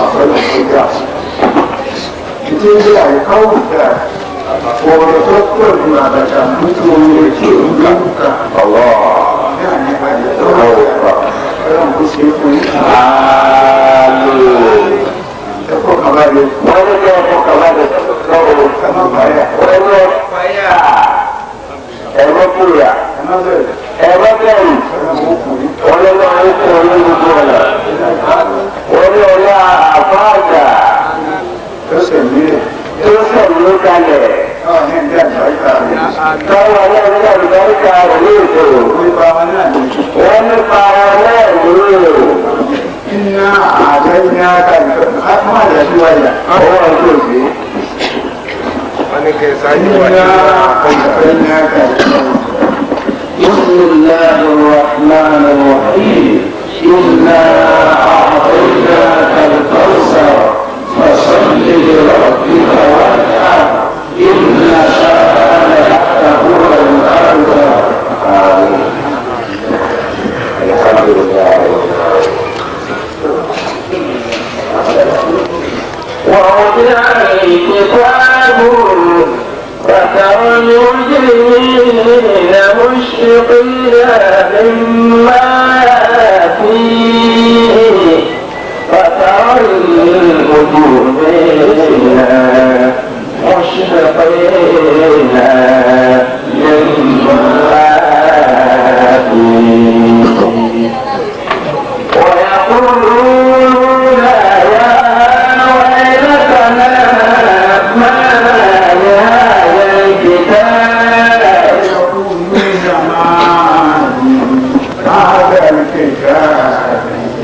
àfẹ́lẹ̀ tó jà sí. ìdí ilé àyíká òkúta ọ̀rọ̀ tó pọ̀ ju àbàtà nítorí etí òun lórúkà. ọlọ́ ní àyípadà tó wà ọlọ́run kò ṣe é fún yín. àlù ẹ̀kọ́ kan bá lè wọ́n ní kí ọkọ̀ kàwáde lọ́wọ́ ẹ má bàyà wọ́n ní fàyà ẹ̀rọ kúrìà ẹ má bẹ̀rẹ̀ ẹ̀rọ bẹ̀rù ọlọ́run ó kù yín. wọ́n ní wọ́n ń kún ní gbogbo ọ̀nà wọ́n ní ọ̀la àfáàjà lọ́sẹ̀ mílẹ̀ tó sẹ̀mí kalẹ̀ náà ní ẹ̀dá àgbáríkà rẹ̀. táwọn ọlọ́run náà lùbáríkà rẹ̀ ní ètò Nípa wọn náà ní wọ́n ní para náà nílò iná àtẹ́yìnà kàlùkọ́ máa yà sí wáyà. owó ọjọ́ òsì. Iná àtẹ́yìnà kàlùkọ́. بسم الله الرحمن الرحيم إنا أعطيناك الكوثر فصل لربك وانحر إن شانئك هو الأبتر آمين الحمد لله ووضع الكتاب فترى المجرمين مشفقين مما فيه فترى المجرمين مشفقين مما فيه ويقولون يا ويلتنا ما لهذا الكتاب يقولون زمان هذا الكتاب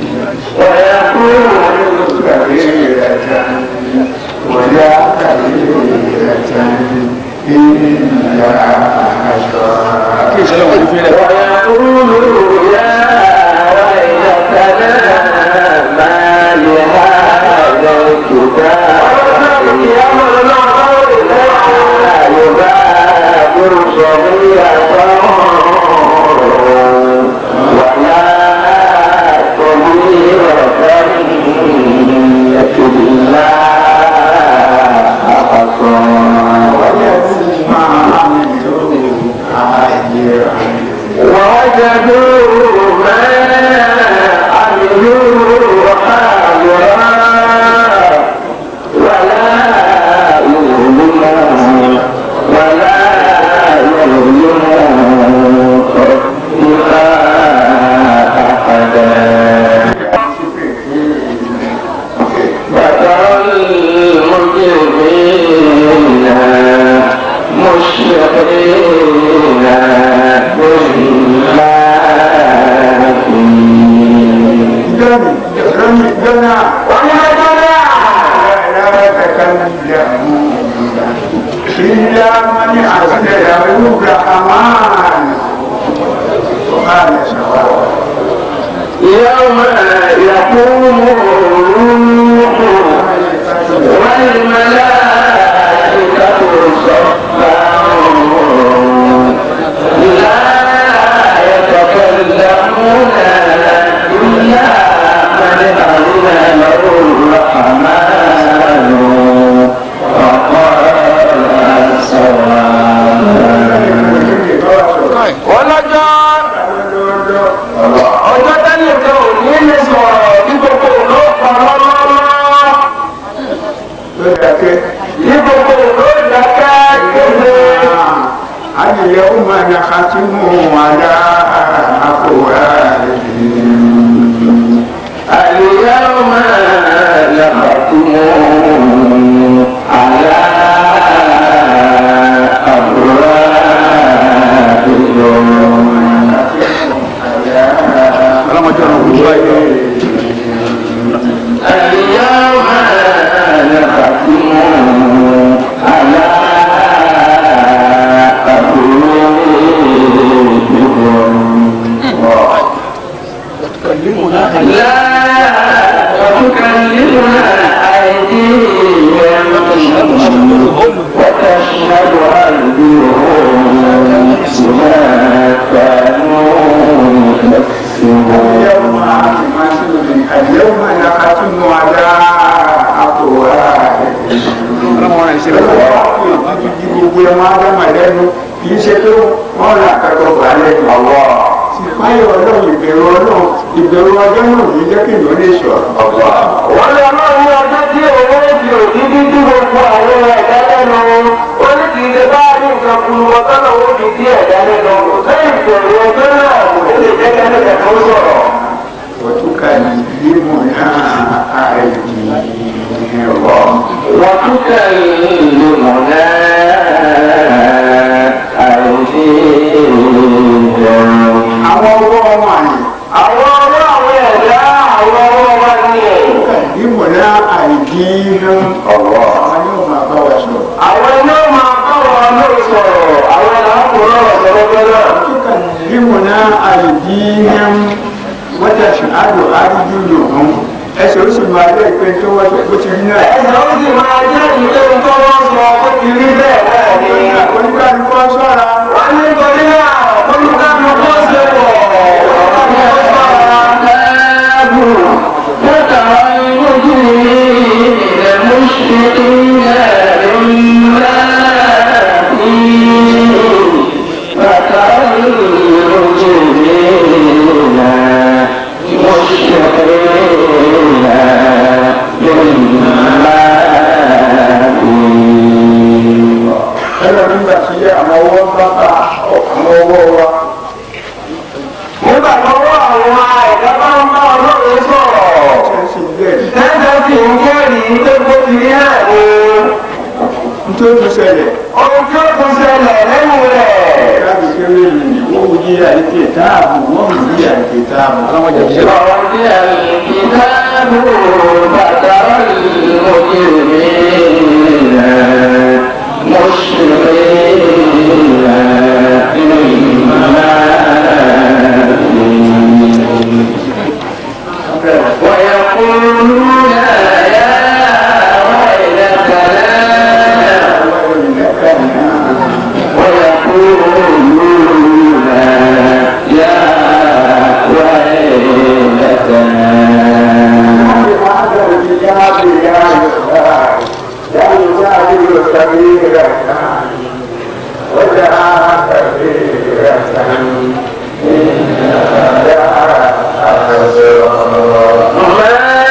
ويقولون كبيرة ولا كبيرة إلا عشرة ويقولون يا ويلتنا ما لهذا الكتاب لا يغادر صغيرة ولا كبيرة إلا أحصاها ما عملوا عاجرا ووجدوا ما عملوا حاضرا ولا يظلمون ولا يظلمون ربك أحدا فترى المجرمين مشفقين مما فيه دم دم دنا ويقول لا تكلمون إلا من أذن له الرحمن وقال سواء يوم يقوم الروح والملائكة صفا لا يتكلمون إلا من أذن له الرحمن وقال سواء ọlọ́jọ́ ọjọ́ tẹ́lẹ̀ kan ò ní lè sọ̀rọ̀ ní gbogbo òló pàrọ̀lọ́rọ́ ní gbogbo òló ìdákẹ́ kéde. اليوم نختم على أفواههم اليوم نختم على أبوابهم اليوم نختم على أبوابهم ọmọ ádámà lẹ́nu kì í ṣe pé wọ́n ra àkàkọ́ gbà lẹ́nu. ọwọ́ ìpáyọ̀ ọlọ́run ìbẹ̀rù ọlọ́run ìbẹ̀rù ọjọ́ náà ní jẹ́ kí ìlú lè sọ̀rọ̀. ọwọ́. wọ́n lé ọlọ́run ní ọjọ́ tí owó fi òdìdí tí gbogbo àwọn ẹ̀dá lẹ́nu ó ní kì í ṣe bá ní nǹkan kú ọtọ́ náà ó fi dí ẹ̀dá lẹ́nu lẹ́yìn ìbẹ̀rù ọjọ́ náà kò lè jẹ́ kẹ́lẹ́kẹ́ tó sọ̀rọ̀. wọ́túkà ní mọ̀ náà àìdí ẹ̀rọ. وتكلمنا أيديهم àwọn ọwọ́ ọmọ àyè àwọn ọmọ àwọn ẹ̀dá àwọn ọmọ wa ní ẹ̀. ní mọ̀ náà àìdí inú ọ̀wọ́. àwọn yóò máa bá wa sọ̀rọ̀. àwọn iná máa bá wọn lórí sọ̀rọ̀ àwọn làákùnrin ọ̀rọ̀ sọ̀rọ̀ bẹ́ẹ̀ tukallimuna aydihim wa tashhadu arjuluhum ẹsẹ̀ ó sì máa jẹ́ ìpè tó wọ́n tó ti rí náà. ẹ̀sẹ̀ ó sì máa jẹ́ ìlé tó wọ́n sọ ó ti rí bẹ́ẹ̀ náà ni. oníkàlùkọ́ sọ́ra wọ́n ní torí náà olùkàlù kó ṣe wọ̀ ẹ̀rọ nígbà tí àwọn ọwọ́ bá bá àwọn ọwọ́ wa nígbà tó wọ́ àwọn ẹ̀dá bá ń bá ọlọ́run sọ̀rọ̀. ṣe ń ṣe bẹ́ẹ̀ Tẹ́tẹ́ sì ń jẹ́rìí pé bó ti rí náà ni nítorí tó ṣẹlẹ̀ ohun tí ó tún ṣẹlẹ̀ lẹ́yìn rẹ̀. láti kéré yìí wọ́n wù yí àìkè táàbù wọ́n wù yí àìkè táàbù káwọn jẹ ṣe. رضي الكتاب فترى المجرمين مشفقين مما ويقولون يا ويلتنا ويقولون يا ويلتنا ما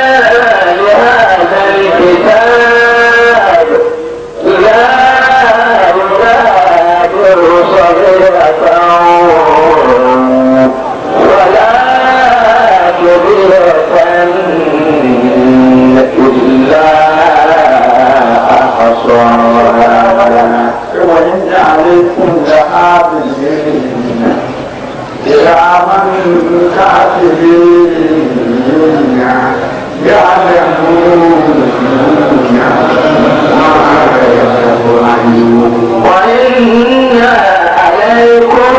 لهذا الكتاب لا يغادر صغيرة ولا كبيرة إلا أحصاها وإن عليكم لحافظين كراما كاتبين يعلمون ما يفعلون وإن عليكم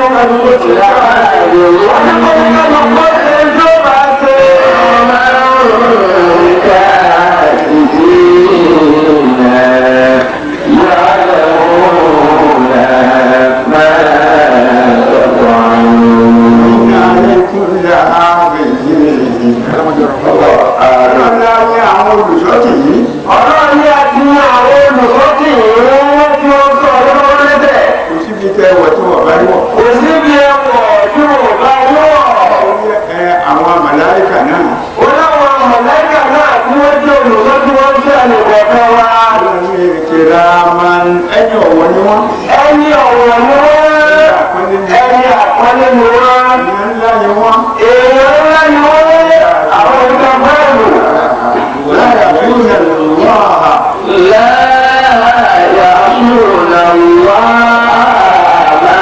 عليكم لحافظين ọlọ́lá ní àwọn olùṣọ́tì yìí Ọlọ́run ní àti àwọn olùkọ́tì ìwọ́n tí ó sọ ọlọ́run lẹ́bẹ̀. kò síbi tẹ́ wọ̀ tí wọ́n bá rí wọ̀. Kò síbi ẹ̀wọ̀ tí ò bá wọ̀. ẹ àwọn màláìkà náà Ó láwọn mọ̀lẹ́kà náà tí wọ́n jẹ́ olùkọ́ tí wọ́n jẹ́ àlùkọ̀ọ́kọ́ wa. wọ́n ní kiraman ẹni ọ̀wọ́ ni wọ́n Ẹni ọ̀wọ̀ ni wọ́n. Ẹni àpọ́nlé ni wọ́n. ìyẹn ńlá ni wọ́n Èèyàn ńlá ni wọ́n. Àwọn ìjọ bẹ́ẹ̀lù. láyà fún ìlúwà لا يعصون الله ما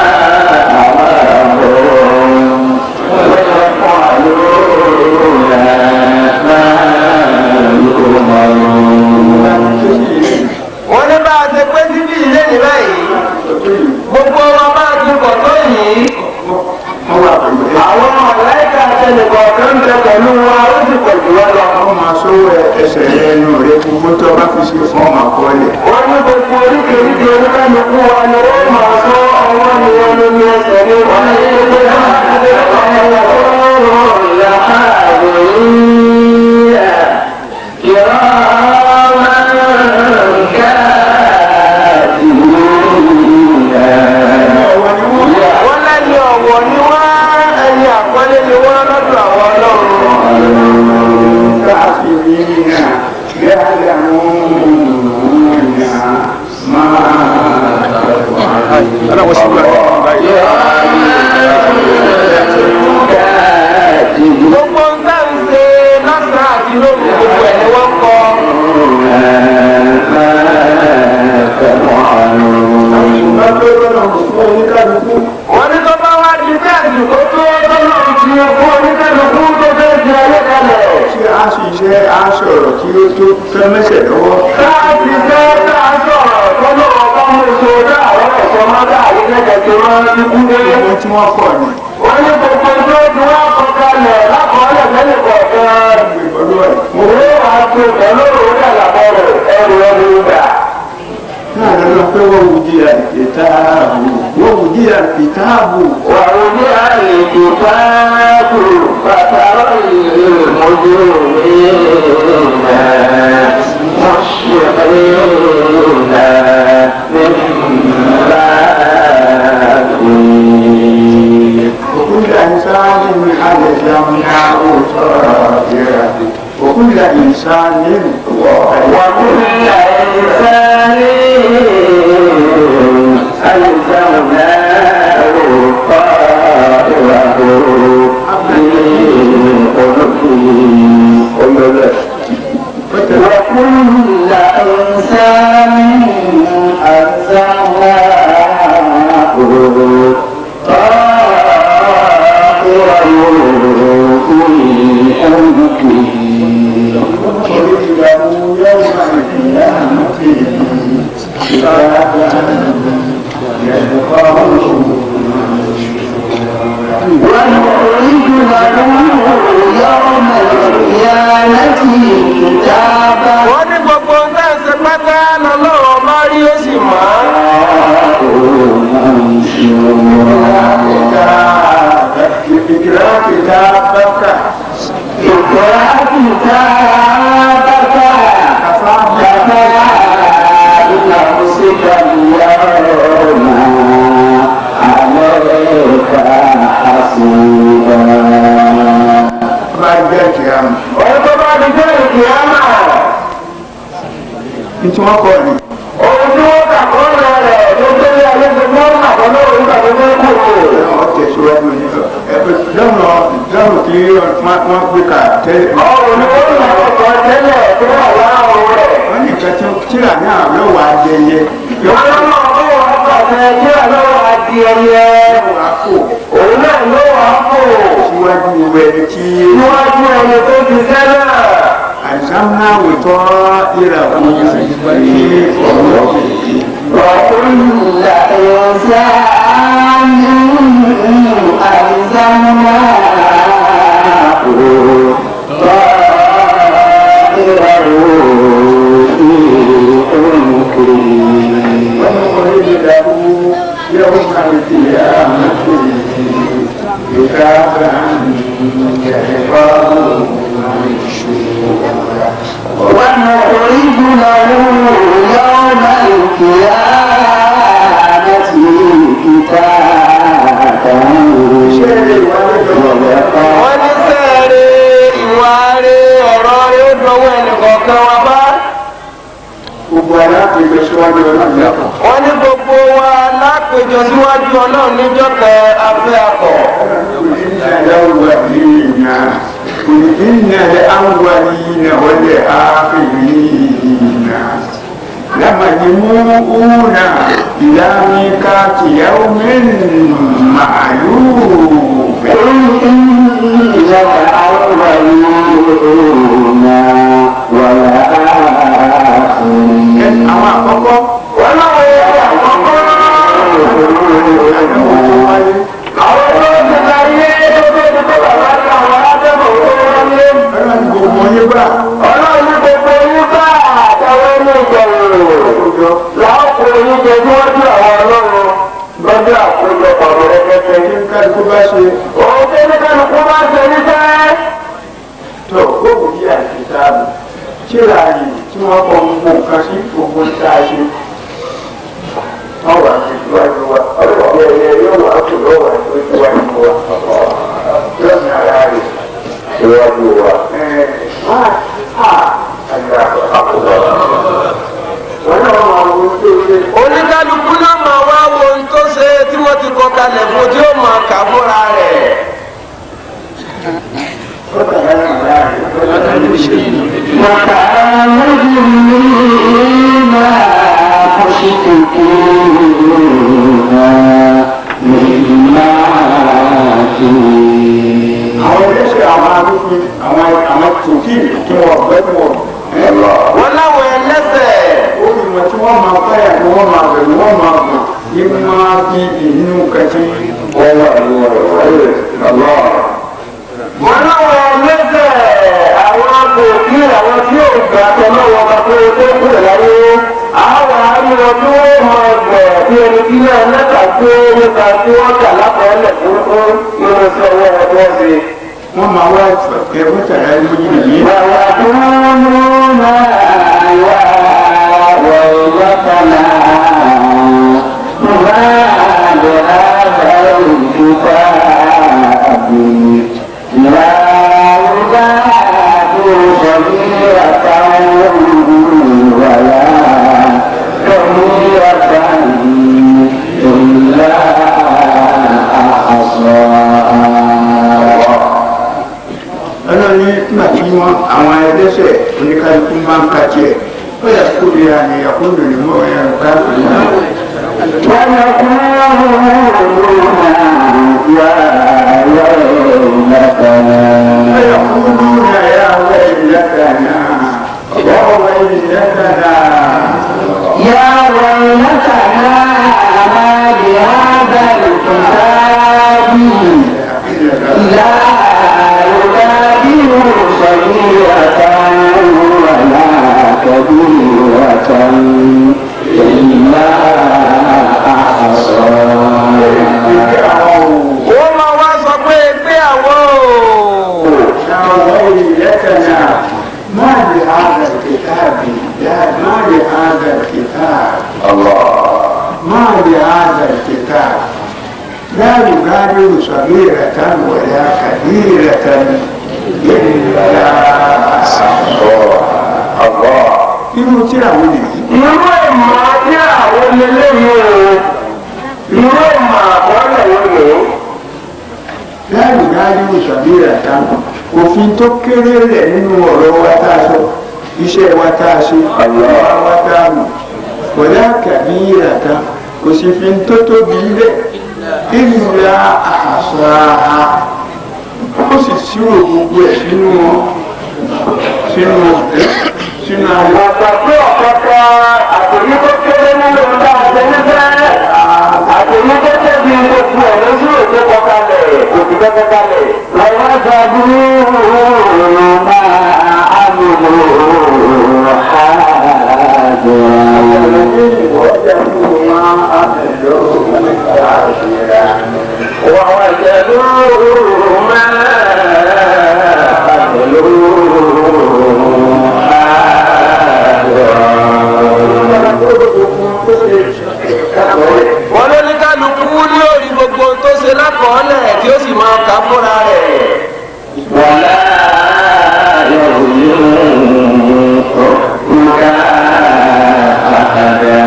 أمرهم ويفعلون ما يؤمرون wọ́n ní bá a ṣe pé síbí ilé ní báyìí gbogbo wa bá a ti pọ̀ tó yìí wọ́n wà pẹ̀lú ẹ àwọn ọ̀láìka àtẹnìkọ̀ kan ń bẹ pẹ̀lú wa ó sì pọ̀ jù wá lọ. wọ́n máa sọ́wọ́ ẹsẹ̀ ẹnu rẹ gbogbo tó bá fi ṣe fún ọmọ àkọọ́lẹ̀ wọ́n ní gbogbo oríkèéríkèé oníkálukú wa ni wọ́n máa sọ ọwọ́ ni wọ́n ló ní ẹsẹ̀ ní wọ́n ní gbogbo كراما كاتبين يعلمون ما أنا وسيلة gbogbo ń bá ń ṣe lọ́sàn-án àti lóru gbogbo ẹ̀ ni wọ́n kọ́. wọ́n ní tó bá wá di bí àsìkò tó tọ́lọ́ ti fún oníkàlùkù tó fẹ́ di ayé kalẹ̀. tí a sì ṣe aṣọ ọ̀rọ̀ tí ó tó fẹ́ mẹ́sẹ̀ lọ́wọ́. káàdì fẹ́ ká sọ̀rọ̀ tọ́lọ́ ọba mú èso dá àwọn ẹ̀sọ́ máa dá àyè kẹ́kẹ́ tó máa ń ti kú dé. ohun tí wọ́n kọ̀ ni wọ́n ní gbogbo tó ti wá kọ kalẹ̀ lákọọ́lẹ̀ tẹ́lẹ̀ kọ̀ọ̀kan. ìgbọ́dọ̀ ẹ̀. òwe wàá tó pẹ̀lú òwe àlàbọ̀ rẹ̀ ẹrù ẹrù gbà. náà lọ́dọ̀ pé wọ́n wù jí àìkìtáàbù wọ́n wù jí àìkìtáàbù. ووضع الكتاب فترى المجرمين مشفقين مما فيه وكل إنسان ألزمناه طائره وكل إنسان وكل إنسان ألزمناه طائره في عنقه وكل إنسان ألزمناه طائره في عنقه ونخرج له يوم القيامة كتابا يلقاه ونخرج له يوم القيامة كتابا wọ́n ní gbogbo ń tẹ́ ṣe pátá lọ́lọ́wọ́ bá rí ó sì mọ́. اقرأ كتابك اقرأ كتابك كفى بنفسك اليوم عليك حسيبا بعد ذلك يا عم wọ́n tó bá di jẹ́ ìkìyàmà انت ما قولي ohun tí wọ́n kà kọ́ lọ rẹ̀ tó tẹ́lẹ̀ ayé tó mọ́ àbọ̀ náà nígbà tó fẹ́ kú o. ọ̀tẹ̀ síwájú ní lọ́nà lọ́nà tí wọ́n gbé ká tẹ́lẹ̀ ọ̀rùn ni wọ́n yàn ọ̀tọ̀ tẹ́lẹ̀ tó wà láàrùn rẹ̀. wọ́n ní nǹkan tí tíra náà yóò wá jẹyẹ yóò wọ́n lọ́nà ọ̀bọ̀ wọn pàṣẹ kí àlọ́wọ́ àti ẹyẹ wá kó òun náà ló wà á kó síwájú ẹni tí níwájú ẹni tó ti sẹ́nà. àìsàmúná wòtọ́ ìràwọ̀ ní ọ̀rọ̀ وكل إنسان ألزمناه طائره في عنقه ونخرج له يوم القيامة كتابا يلقاه منشورا ونخرج له يوم القيامة كتابا wọ́n ní sẹ́ẹ̀rẹ̀ ìwà rẹ̀ ọ̀rọ̀ rẹ̀ ó dọ̀wọ́ ẹnìkọ̀ọ̀kan wa bá. gbogbo aláàpẹjọ síwájú ọlọ́run yàtọ̀ wọ́n ní gbogbo wa lápèjọ síwájú ọlọ́run níjọ́ kẹ afẹ́ akọ̀. الأولين قل إن الأولين والآخرين لمجموعون إلى ميقات يوم معلوم قل إن الأولين والآخرين. àwọn àkọ́kọ́ wọ́n náà wọ́n yẹ àkọ́kọ́. àwọn tó ti ta yé tó tó ti tó bàbá ní àwọn adébọ̀ tó wọ́n lé. ọlọ́run gbogbo yín bá ọlọ́run ní gbogbo yín bá àtàwọn ẹni ìjọ̀rọ̀ àkójọ láàpò yín jẹ níwájú àwọn ọlọ́run lọ́jọ́ àkójọpọ̀ rẹpẹtẹ. kí n kálukú bá ṣe òun tó ní kálukú bá ṣe níṣẹ́. tó gbogbo yí àìsítáàbù tíra yìí tí wọ́n kọ gbogbo nǹkan sí gbogbo ń tá a ṣe wọ́n wà ní ìwájú wa ọlọ́run ẹ̀yẹ yóò wà kó lọ́wọ́ àti ìwájú wa lọ́sìn ara rẹ̀ ìwájú wa. ẹ̀ á á àgbà wọ́n náà máa wo tó ṣe. oníkálukú náà máa wá wo ohun tó ṣe tí wọ́n ti kọ kalẹ̀ fún tí ó máa kà fúnra rẹ̀. ó kàlá ní ìlà rẹ̀. àwọn ẹlẹ́sẹ̀ àwọn arúgbìn àwọn àwọn tòkì tí wọ́n ọ̀gbẹ́ tí wọ́n ẹ̀ lọ. wọ́n láwọn ẹlẹ́sẹ̀ ó ní wọn tí wọ́n máa fẹ́yà ni wọ́n máa bẹ̀rù wọ́n máa bọ̀ ní máa fi inú kẹtí. wọ́n wà ní ọ̀rọ̀ rẹ̀ lọ́wọ́. wọ́n láwọn ẹlẹ́sẹ̀ àwọn akòkí àwọn tí yóò gbà tọ́lọ́wọ́ bá tó tó kúrò láyé àwọn àríwọ̀ tí wọ́n máa gbẹ̀ bí ẹni tí náà lẹ́tà tó nípa tí wọ́n kà lápẹ̀ẹ́lẹ̀ fún fún nínú sí ọwọ́ wọn tó ṣe. wọ́n máa wá ìfẹ̀kẹ́ mọ́tàlá lójú nìyí. ọlọ́run ní nígbà tí wọ́n àwọn ẹlẹ́sẹ̀ oníkálukú máa ń ka tiẹ̀ ó yà kó lè ra ní àkóńdò ní mọ́ ẹ̀rọ káàkiri náà. فيقولون يا ويلتنا يا ويلتنا يا ويلتنا ما بهذا الكتاب لا يغادر صغيرة ولا كبيرة إلا أحصاها wọ́n máa wá sọ pé pé àwọn o. يا ويلتنا ما لهذا الكتاب لا ما لهذا الكتاب ما لهذا الكتاب لا يغادر صغيرة ولا كبيرة إلا أحصاها irú tíra wo nìyí. irú ìmọ̀ tí àwọn eléyìí o irú ìmọ̀ àkọọ́lẹ̀ wo ni o. láàrin dájú ìṣàbíyà táwọn òfin tó kéré rẹ̀ nínú ọ̀rọ̀ wa tá a sọ iṣẹ́ wa tá a ṣe ìwà wa tá a mọ̀ kọ̀dá kàbí ìràká kò sì fi ń tó tóbi rẹ̀ ìlúra àṣà ó sì ṣírò gbogbo ẹ̀ sínú sínú sínú ayọ̀. Bàbá pé ọ̀kọ̀ọ̀kọ̀ àtòyí tó kéré nínú ọ̀dà àtẹnudẹ́ àtòyí tó tẹ̀bi gbogbo ẹ̀ lójú òkè kọkalẹ̀ òkè kọkalẹ̀. ووجدوا ما عملوا حاضرا ووجدوا ما عملوا wọ́n ló ní kálukú ní orí gbogbo tó ṣe lákọọ́lẹ̀ tí ó sì máa kà fúnra rẹ̀. ولا يظلم ربك أحدا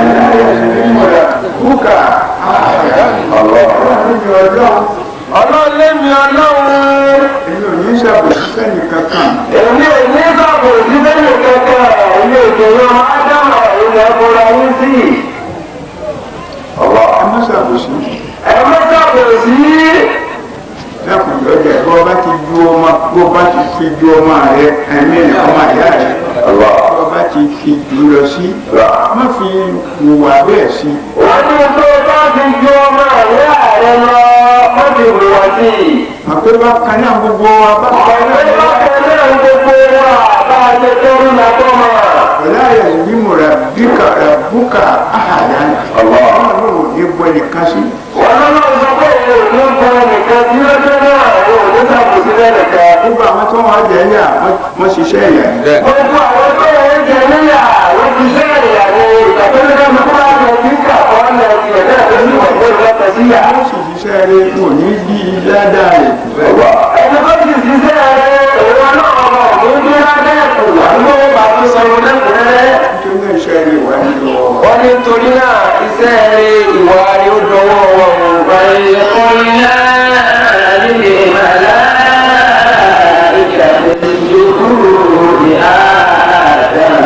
Búkà ọlọ́run ọlọ́run lémi ọlọ́run èmi ò ní ṣàbòsí sẹ́ni kankan. èmi ò ní sọ̀kò síbẹ̀lì kankan ilé ìgbéyàwó ádámà ilẹ̀ ẹ̀kọ́ra yín sí. ẹ má ṣàbòsí. ẹ má sọ̀kò sí. dákun lọ́jà ẹ̀ bọ́ bá ti ju ọmọ bó bá ti fi ju ọmọ rẹ ẹ̀mí ọmọ ìyá rẹ bọ́ bá ti fi jù lọ sí má fi hùwà bẹ́ẹ̀ sí. wọ́n ní tó bá ti ju ọmọ ìyá rẹ lọ wọ́n ti wùwà sí i. àpé bá kan náà gbogbo wa bá kan náà ọ̀pẹ́ bá tẹ̀lé gbogbo wa bá a ṣe tẹ́rù lápọ̀ mọ́. wọlé ayé ìlímù rẹ bíkà rẹ búkà àhàdá ọlọ́run ò ní gbọ́ ẹnìkan sí. wọ́n lọ́nà sọ pé òun ò ní kọ́ nìkan tí ó dé náà òun ò ní sàbòsí lẹ́nìkan. gbogbo àwọn tó wọn jẹ ẹyà wọn ṣiṣẹ́ ẹ̀yà yìí. gbogbo àwọn tó ń jẹ níyà wọ́n ti ṣe ìyàwó ìgbàgbọ́dọ̀ mi kúrò àti ẹ̀jí kà ọ́ lẹ̀ tiẹ̀ náà tó ní ọ̀gbọ́n ìlọ́tọ̀ síyà. wọ́n sì ṣiṣẹ́ rẹ wọn ò ní bí ládàá rẹ kù bẹ́ẹ̀. ẹni tó ti ṣiṣẹ́ rẹ̀ òun náà ọmọ òun ní ládẹ́ẹ̀kù àlọ́ bàbá sọ̀rọ̀ lẹ́kù iṣẹ́ rẹ̀ wá nínú ọ. wọ́n ní torí náà iṣẹ́ rẹ̀ ìwà rẹ̀ ó dọwọ́ wọn o. وإذ قلنا للملائكة اسجدوا لآدم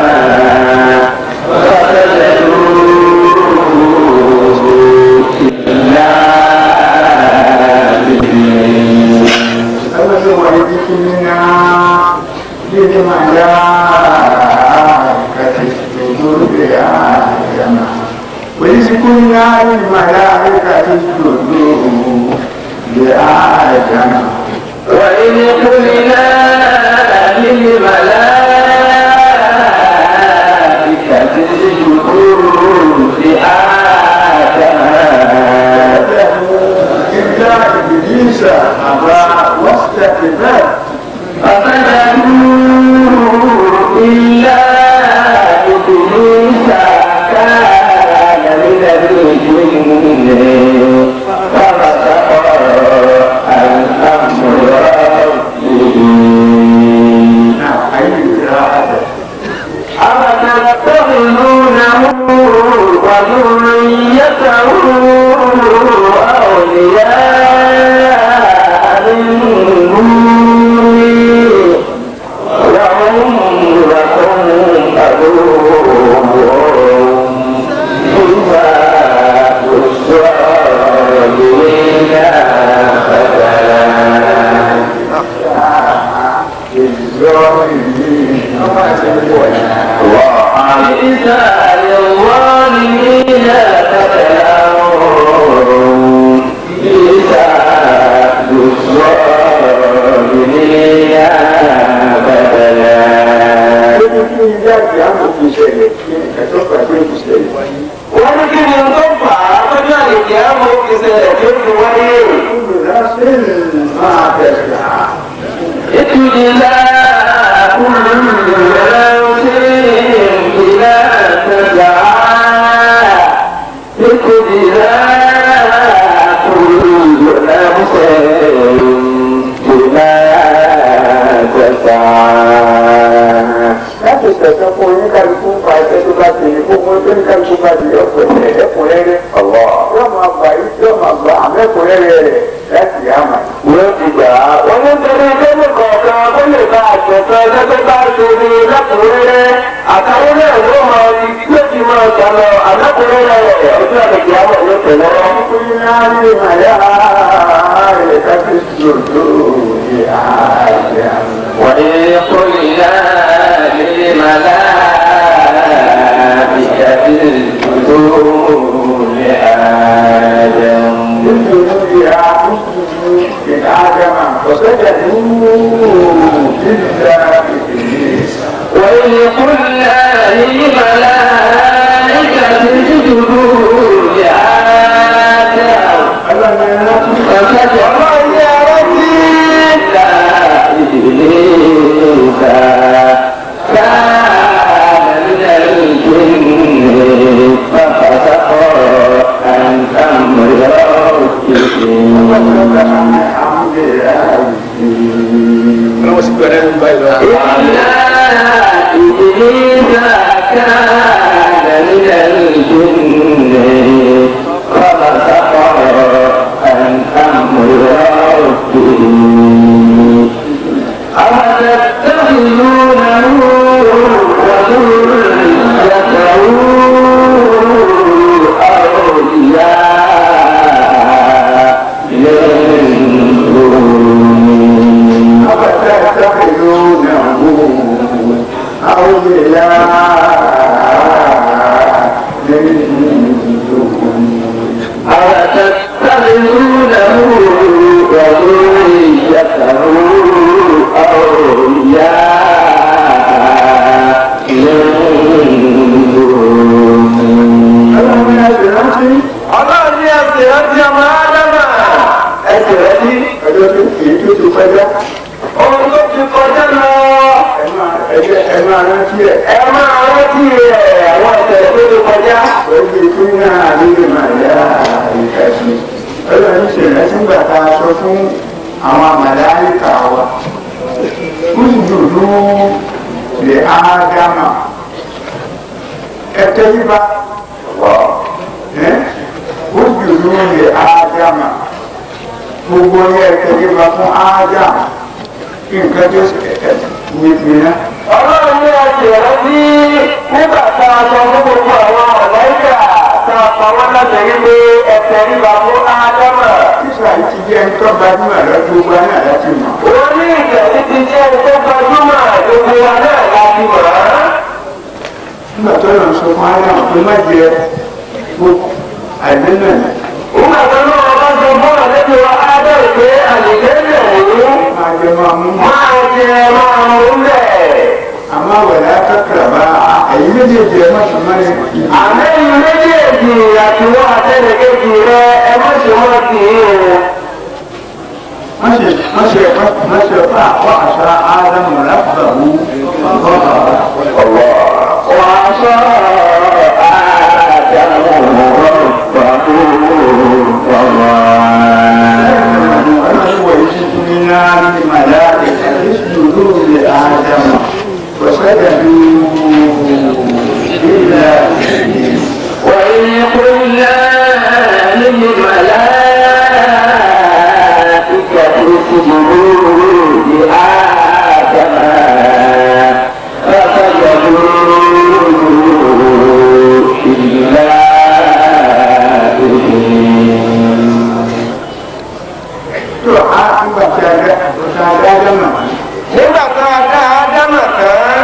فسجدوا إلا إبليس Ọlọ́run wà ní kíkí nínú lílé máa yá kàtí ìṣòro rẹ̀ àyàmà. Wèlísìkú ní àárín máa yá kàtí ìṣòro rẹ̀ àyàmà. وإذ قلنا للملائكة اسجدوا لآدم إلا إبليس أبى واستكبر فسجدوا إلا إبليس كان من الجن ففسق عن أمر ربه نعم أي إرادة أفتتخذونه وذريته أولياء من دوني وهم لكم عدو بما الظالمين فتلا الظالمين وعيسى للظالمين فتلاهم عيسى للظالمين فتلا Lórí kí ilé àti àmọ̀ fi ṣẹlẹ̀ kí ẹ̀tọ́ pàdé ìṣẹ̀lẹ̀. wọ́n ní kí ni tó fà á lọ́jọ́ àlèkè àmọ́ òfin ṣẹlẹ̀ tí ó fi wáyé. Olùdásí máa bẹ̀rẹ̀ اتجلا كل نفس إلى تسعى اتجلا كل نفس بما تسعى láti tẹ̀sán fún oníkàlùkù pa ẹsẹ̀ tó bá ti ní gbogbo tó oníkàlùkù bá ti yọ pẹ̀lú ẹ̀kúnrẹ́rẹ́. yóò máa gbà yí yóò máa gbà àmẹ́kúnrẹ́rẹ́ rẹ̀ láti àmà. wọ́n ti gbà á. wọ́n ní torí kẹ́lẹ́ kọ̀ọ̀kan kó lè bá àjẹsán ẹgbẹ́ bá ṣe ní lẹ́kùnrẹ́rẹ́ àtàwọn náà ló máa di yóò ti máa gbà lọ àlẹ́kùnrẹ́rẹ́ rẹ̀ ọjọ́ àlèkè àmọ́ ló tẹ̀lé wọn. kúnyí náà ní màyà rẹ̀ káfí sòdò ní àjẹ́ àmì. وإذ قلنا للملائكة اسجدوا لآدم nítorí àkókò ìdájàmà ọ̀sẹ̀jẹ̀ nínú ìdílé ìdílé. وإذ قلنا للملائكة اسجدوا لآدم ọlọ́run ẹ̀rọ tún فسجدوا ọlọ́run ní ẹ̀rọ tí إلا إبليس كان من الجن ففسق عن أمر ربه إلا إبليس كان من الجن ففسق عن أمر ربه أفتتخذونه وذريته أولياء من دوني أفتتخذونه أولياء من دوني أفتتخذونه وذريته أولياء من دوني ọlọ́run ẹ̀sìn rántí ọlọ́run ní ẹsẹ̀ rántí ọmọ ádámà ẹsẹ̀ rántí ọjọ́ tó èyí tó ti kọjá ohun tó ti kọjá lọ ẹ máa ẹgbẹ́ ẹ máa rántí ẹ̀ ẹ máa rántí rẹ̀ àwọn ẹsẹ̀ tó ti kọjá. pẹ̀lú ikú náà nínú màlẹ́ ìkàtí ọlọ́run ṣe rántí gbà tá a sọ fún àwọn àmàlẹ́ríkà wa kúndùnú lè ádámà tẹ́lifá ẹ́ ó jùlọ lè ádámà gbogbo ní ẹ tẹ́lifá fún ádámà nǹkan tó mìíràn. ọlọ́run ní ọjọ́ rẹ bí nígbà tá a sọ fún gbogbo àwọn ọ̀lẹ́yà tá a pa wọ́n láti rí pé ẹsẹ̀ ríra fún ádámà. sísá yìí ti jẹ́ ń tọ́ gbajúmọ̀ lọ́dún gbogbo náà láti mọ̀. orí ìgbẹ̀lí ti jẹ́ ẹni tó gbajúmọ̀ gbogbo wa náà láti mọ̀ ọ́. nígbà tó lọ sọ fún ádámà pé má jẹ gbogbo àìlẹ́ náà ni nígbà tó lọ́wọ́ bá sọ fún àlejò wa ádámà pé àlejò lẹ̀ ní máa jẹ máa mú mọ́. máa jẹ máa mú lẹ̀. àmọ́ wẹ̀lẹ́ akẹ́kọ̀ọ́ bá ẹ̀yin méjèèjì ẹ̀ má sùn mọ́ni ìdí. àmẹ́yìn méjèèjì àtiwọ́ àtẹnìkejì rẹ ẹ má ṣe mọ́ sí i o. wọ́n ṣe wọ́n ṣe wọ́n ṣe fún àwọn àṣà ádámù láfàbù وعصى آدم ربه فغوى ويجدنا لملائكة اسجدوا لآدم وسجدوا إلا إبليس وإذ قلنا للملائكة اسجدوا لآدم فسجدوا إلا إبليس tó a nígbà tí a dá tó a dá dámà nígbà tá a dá ádámà tán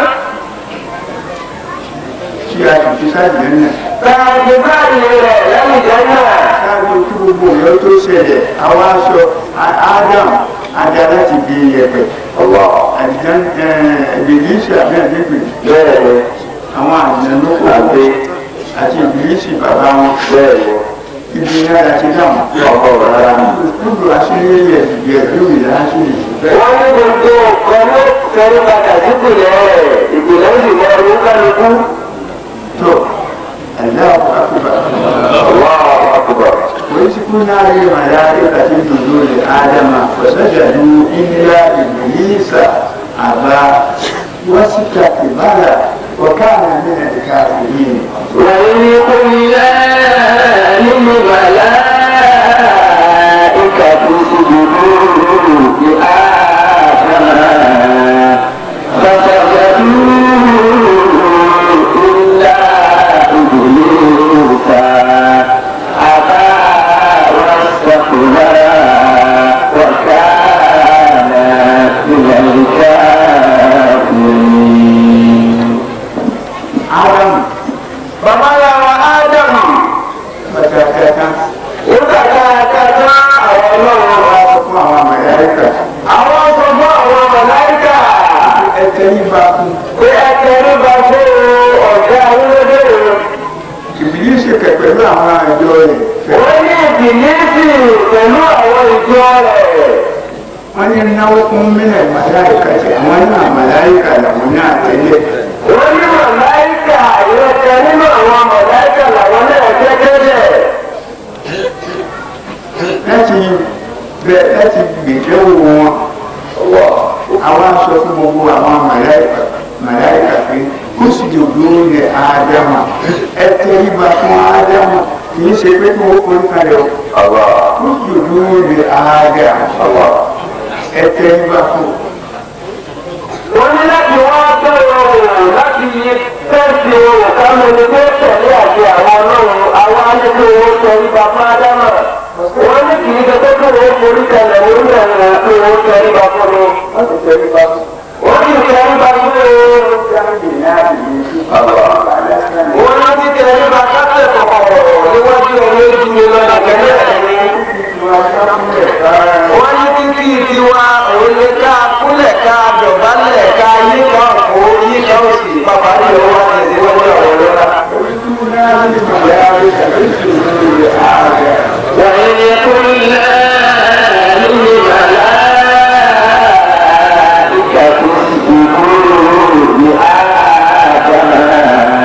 tí a sì fi sáàjì náà tá a ti báyìí rẹ̀ lẹ́yìn jẹ́nà. sáàjì tí gbogbo ìyọ́ tó ṣẹlẹ̀ àwọn aṣọ Ádámù adá láti di ẹ̀pẹ̀ àdìján ìbílísì àbí àdìgbè bẹ́ẹ̀ ni àwọn àjẹnú kò àbí àti ìbílísì bàbá wọn bẹ́ẹ̀ ni ibi náà láti dáhùn. ọkọ̀ rárá. Kúndù àṣírí yẹ yẹ lórí láṣírí. wọ́n ní gbogbo nǹkan ló fẹ́rẹ́ padà sípìlẹ̀ rẹ̀ ìpìlẹ̀ ó sì mọ ọdún kálukú. Tó Allahu akbar. Allahu akbar. Wai su kuna yi mala'ikatin nuzuli Adama wa sajadu illa Iblisa aba wasu takibara wa kana min al-kafirin. وإذ قلنا للملائكة اسجدوا لآدم فسجدوا إلا إبليس أبى واستكبر وكان من الكافرين Adam bàbá ya wa ádámù matakata nígbà tá a ká tán àwọn ọlọ́run wa. wa fún àwọn màláíkà. àwọn sọ fún àwọn mọ̀láìkà Ẹ̀tẹ́ yìí bá fún pé ẹ̀kẹ́ ló bá fún ọ̀gá awúrẹ́dẹ́ rẹ̀. Ìbílísì kẹ̀ pẹ̀lú àwọn àjọ rẹ̀. wọ́n ní ìbílísì pẹ̀lú àwọn ìjọ rẹ̀. wọ́n ní náwó fún mílẹ̀ màláìka tí àwọn náà màláìka làwọn náà tẹ́lẹ̀. wọ́n ní mọ̀láìkà ìrẹsẹ̀ nínú àwọn mọ̀láìkà làwọn náà jẹ́gẹ́dẹ̀. láti bẹ láti gbèdéwò wọn àwọn aṣọ fún gbogbo àwọn màláìka màláìka pé kó sì dòdò lẹ ádámà ẹ tẹríba fún ádámà kì í ṣe pé kí wọ́n forí kalẹ̀ o kó sì dòdò lẹ ádámà ẹ tẹríba fún. wọ́n ní láti wá bẹ̀rẹ̀ òun láti tẹ̀sí òun kámi ní pé tẹ̀lé àti àwọn ọlọ́run àwọn alẹ́kẹ́ owó tẹ̀lé bàbá ádámà. wọ́n ní kì í ṣe pé kí wọ́n forí kalẹ̀ lórí ẹ̀rọ pé wọ́n tẹ̀lé bàbá mi. wọ́n ti tẹríba fún. wọ́n ní tẹ̀lé bàbá mi. jáde náà lè ṣe. wọ́n ní ti tẹ̀lé bàbá kásẹ̀ kọ̀kọ̀ níwájú ẹni ojú mi lọ nàgẹ́lẹ́ ẹ̀mí. wọ́n ní títí tiwa òun lè ká kúlẹ̀ ká dọ̀bálẹ̀ ká yíká òkú yíká òsì bàbá ní ọwọ́ àti ìdíwọ́jú àwọn ọlọ́lá. وإذ قلنا للملائكة اسجدوا لآدم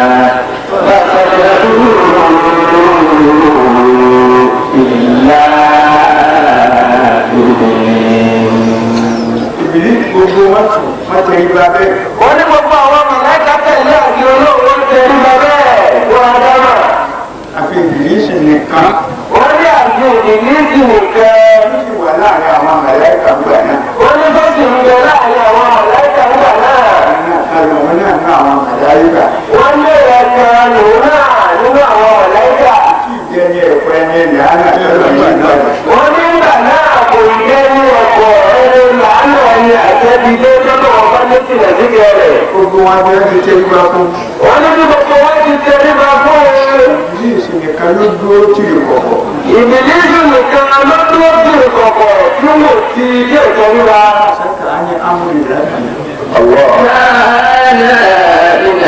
wọ́n ní àti ìdílísì nìkan. ó sì wà láàrin àwọn mẹ̀lẹ́kà gbà náà. wọ́n ní tó sì ń bẹ láàrin àwọn mọ̀lẹ́kà ńgbà náà. Àwọn ọmọ náà ní àwọn mẹ̀lẹ́kà. wọ́n ní ẹ̀kan lòun náà nínú àwọn mọ̀lẹ́kà. Kí ìjẹ́ ní ẹ̀pẹ́ ní ẹ̀mí àná tọ́lọ̀ yìí náà. wọ́n ní ìgbà náà kò jẹ́ ní ọ̀pọ̀ ẹni làánà ẹni àtẹ́bílé lọ́dọ̀ ọba ní tìlẹ̀ síkẹ́ rẹ̀. Gbogbo wọn bí wọ́n ti ṣe gbà fún. wọ́n ní bí gbogbo wọn ti ṣe nípa fún un. Ìdí ìsinmi kan ló dúró tì í kọ̀kọ̀. ìbílísù nìkan ló dúró sí ìkọ̀kọ̀ tí mo ti ilé ìtọ́ níra. Sẹ́kà á ní amúlì láti. كان من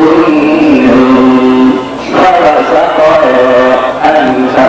الجن فرزق عن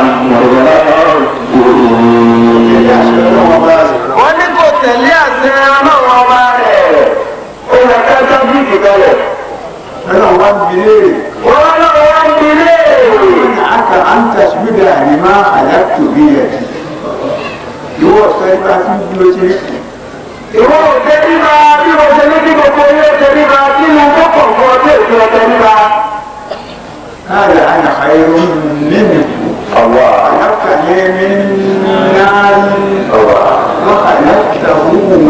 Ìyá أمره àṣẹ ọlọ́wọ́ bá rẹ̀. wọ́n ní kò tẹ̀lé àṣẹ ọlọ́run ọba rẹ̀. ó lọ ká tábìlì kalẹ̀. Ọlọ́run wá ń bi léèrè. wọ́n lọ́wọ́ wá ń bi léèrè. Aka an tasbida lima halaktu bi yadi. Ìwọ sọ ibà tí ń dúró sí rí. ìwọ ò tẹríba bí mo ṣe ní kí gbogbo ilé tẹríba kí ni tó pọ̀ fún ọjọ́ ìfẹ́ tẹríba. قال أنا خير منه الله خلقتني من نار وخلقته من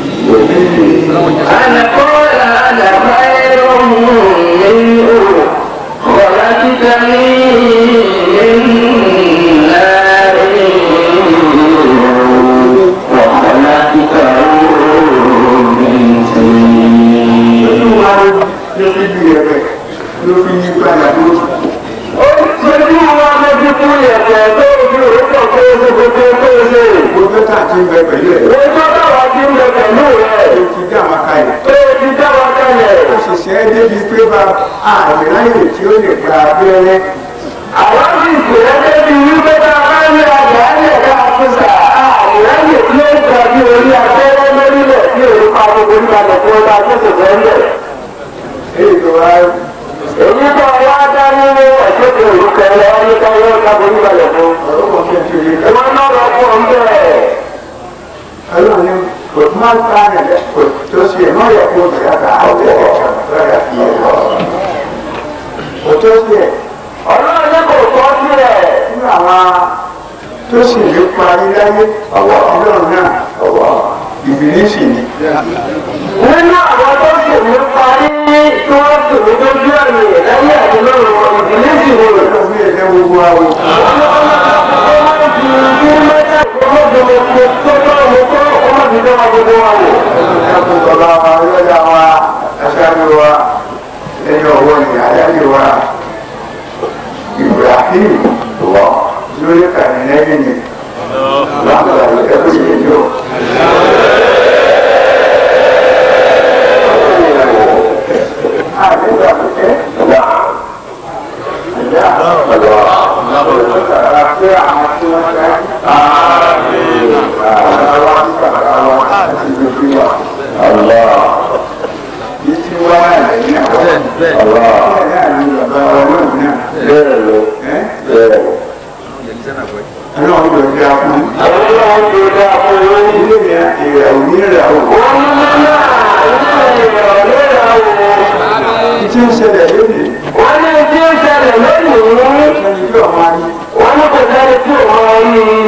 أنا قال أنا خير منه خلقتني من نار وخلقته من طين ló fi bí ẹgbẹ́ ló fi yí padà lóṣù. ó ní sẹ́jú wa lójú fún yẹ̀kẹ́ tó fi òrùkọ̀ tó ṣe gbogbo tó ṣe. Gbogbo tá a ti ń bẹ pẹ̀lú ẹ̀ wọ́n tó dáwà sí ń bẹ pẹ̀lú rẹ̀. ló ti dá àwọn kalẹ̀. tó ti dáwà kalẹ̀. Ó sì ṣe é débi pé bá àmì láyè tí ó lè gba abẹ́rẹ́. àwọn sì ṣèlérí débi wípé bá a bá ní àgbà ní ẹ̀ka àfúsà àìráyè tí ó ń gbà bí orí abẹ́rẹ́ lórílẹ̀ tí òun pa gbogbo nígbàgbọ́ tí wọ́n bá tó ṣẹ̀ṣẹ̀ ń lẹ̀. Èyí tó wá èyí tó wá dá nínú ẹ̀ṣẹ̀kẹ̀ òrùkẹ́ lọ́wọ́ ní káyọ̀ kábọ̀ nígbàgbọ́ fún. ọ̀rọ̀ kan fẹ́ tó yẹ ká. ìwọ náà lọ fún ọ bẹ́ẹ̀. Ọlọ́run ní kò tó máa ń ká rẹ̀ kò tó ṣe é má yẹ kó bẹ̀rẹ̀ ká àwọn ọ̀rẹ́ lọ́dà fi ẹ̀ lọ. Kò tó ṣe é ọlọ́run ní kò tọ́ sílẹ̀. nínú àwọn tó sì lè parí láyé ọlọ́run náà ìbílísì ni. nínú àwọn tó sì ní parí tí wọ́n sì ní dójú ẹ̀mí lẹ́yìn àti lọ́rùn ìdílé sì ní. Ọlọ́run fi ẹ̀jẹ̀ gbogbo àwọn. ẹkùn bàbá wa yọ̀dá wa aṣáájú wa ẹni ọwọ́ ni adájọ́ wa Ibrahim wọ lórí kàní lẹ́yìn ni láǹkà ẹkùn yìí yọ. Àdébà ẹ ẹ̀dá ẹ̀dá ọ̀dọ́ àti àwọn tí wọ́n fẹ́. Àwọn wa ń bàbá wa àti gbogbo wa. الله Ìtì wá lẹ́yìn àwọn. الله Bẹ́ẹ̀ náà ni bàbá wa náà náà. بيرلو Ẹ́ بيرلو ọlọ́run ló dá fún. Ilé yẹn ìrẹ̀ òní rẹ̀ o. Ìtì ń ṣẹlẹ̀ lónìí. Wọ́n ní tí ó ṣẹlẹ̀ lónìí. Ẹni tí ọmọ ayé Wọ́n ní kò sẹ́ni tí ò máa rí i.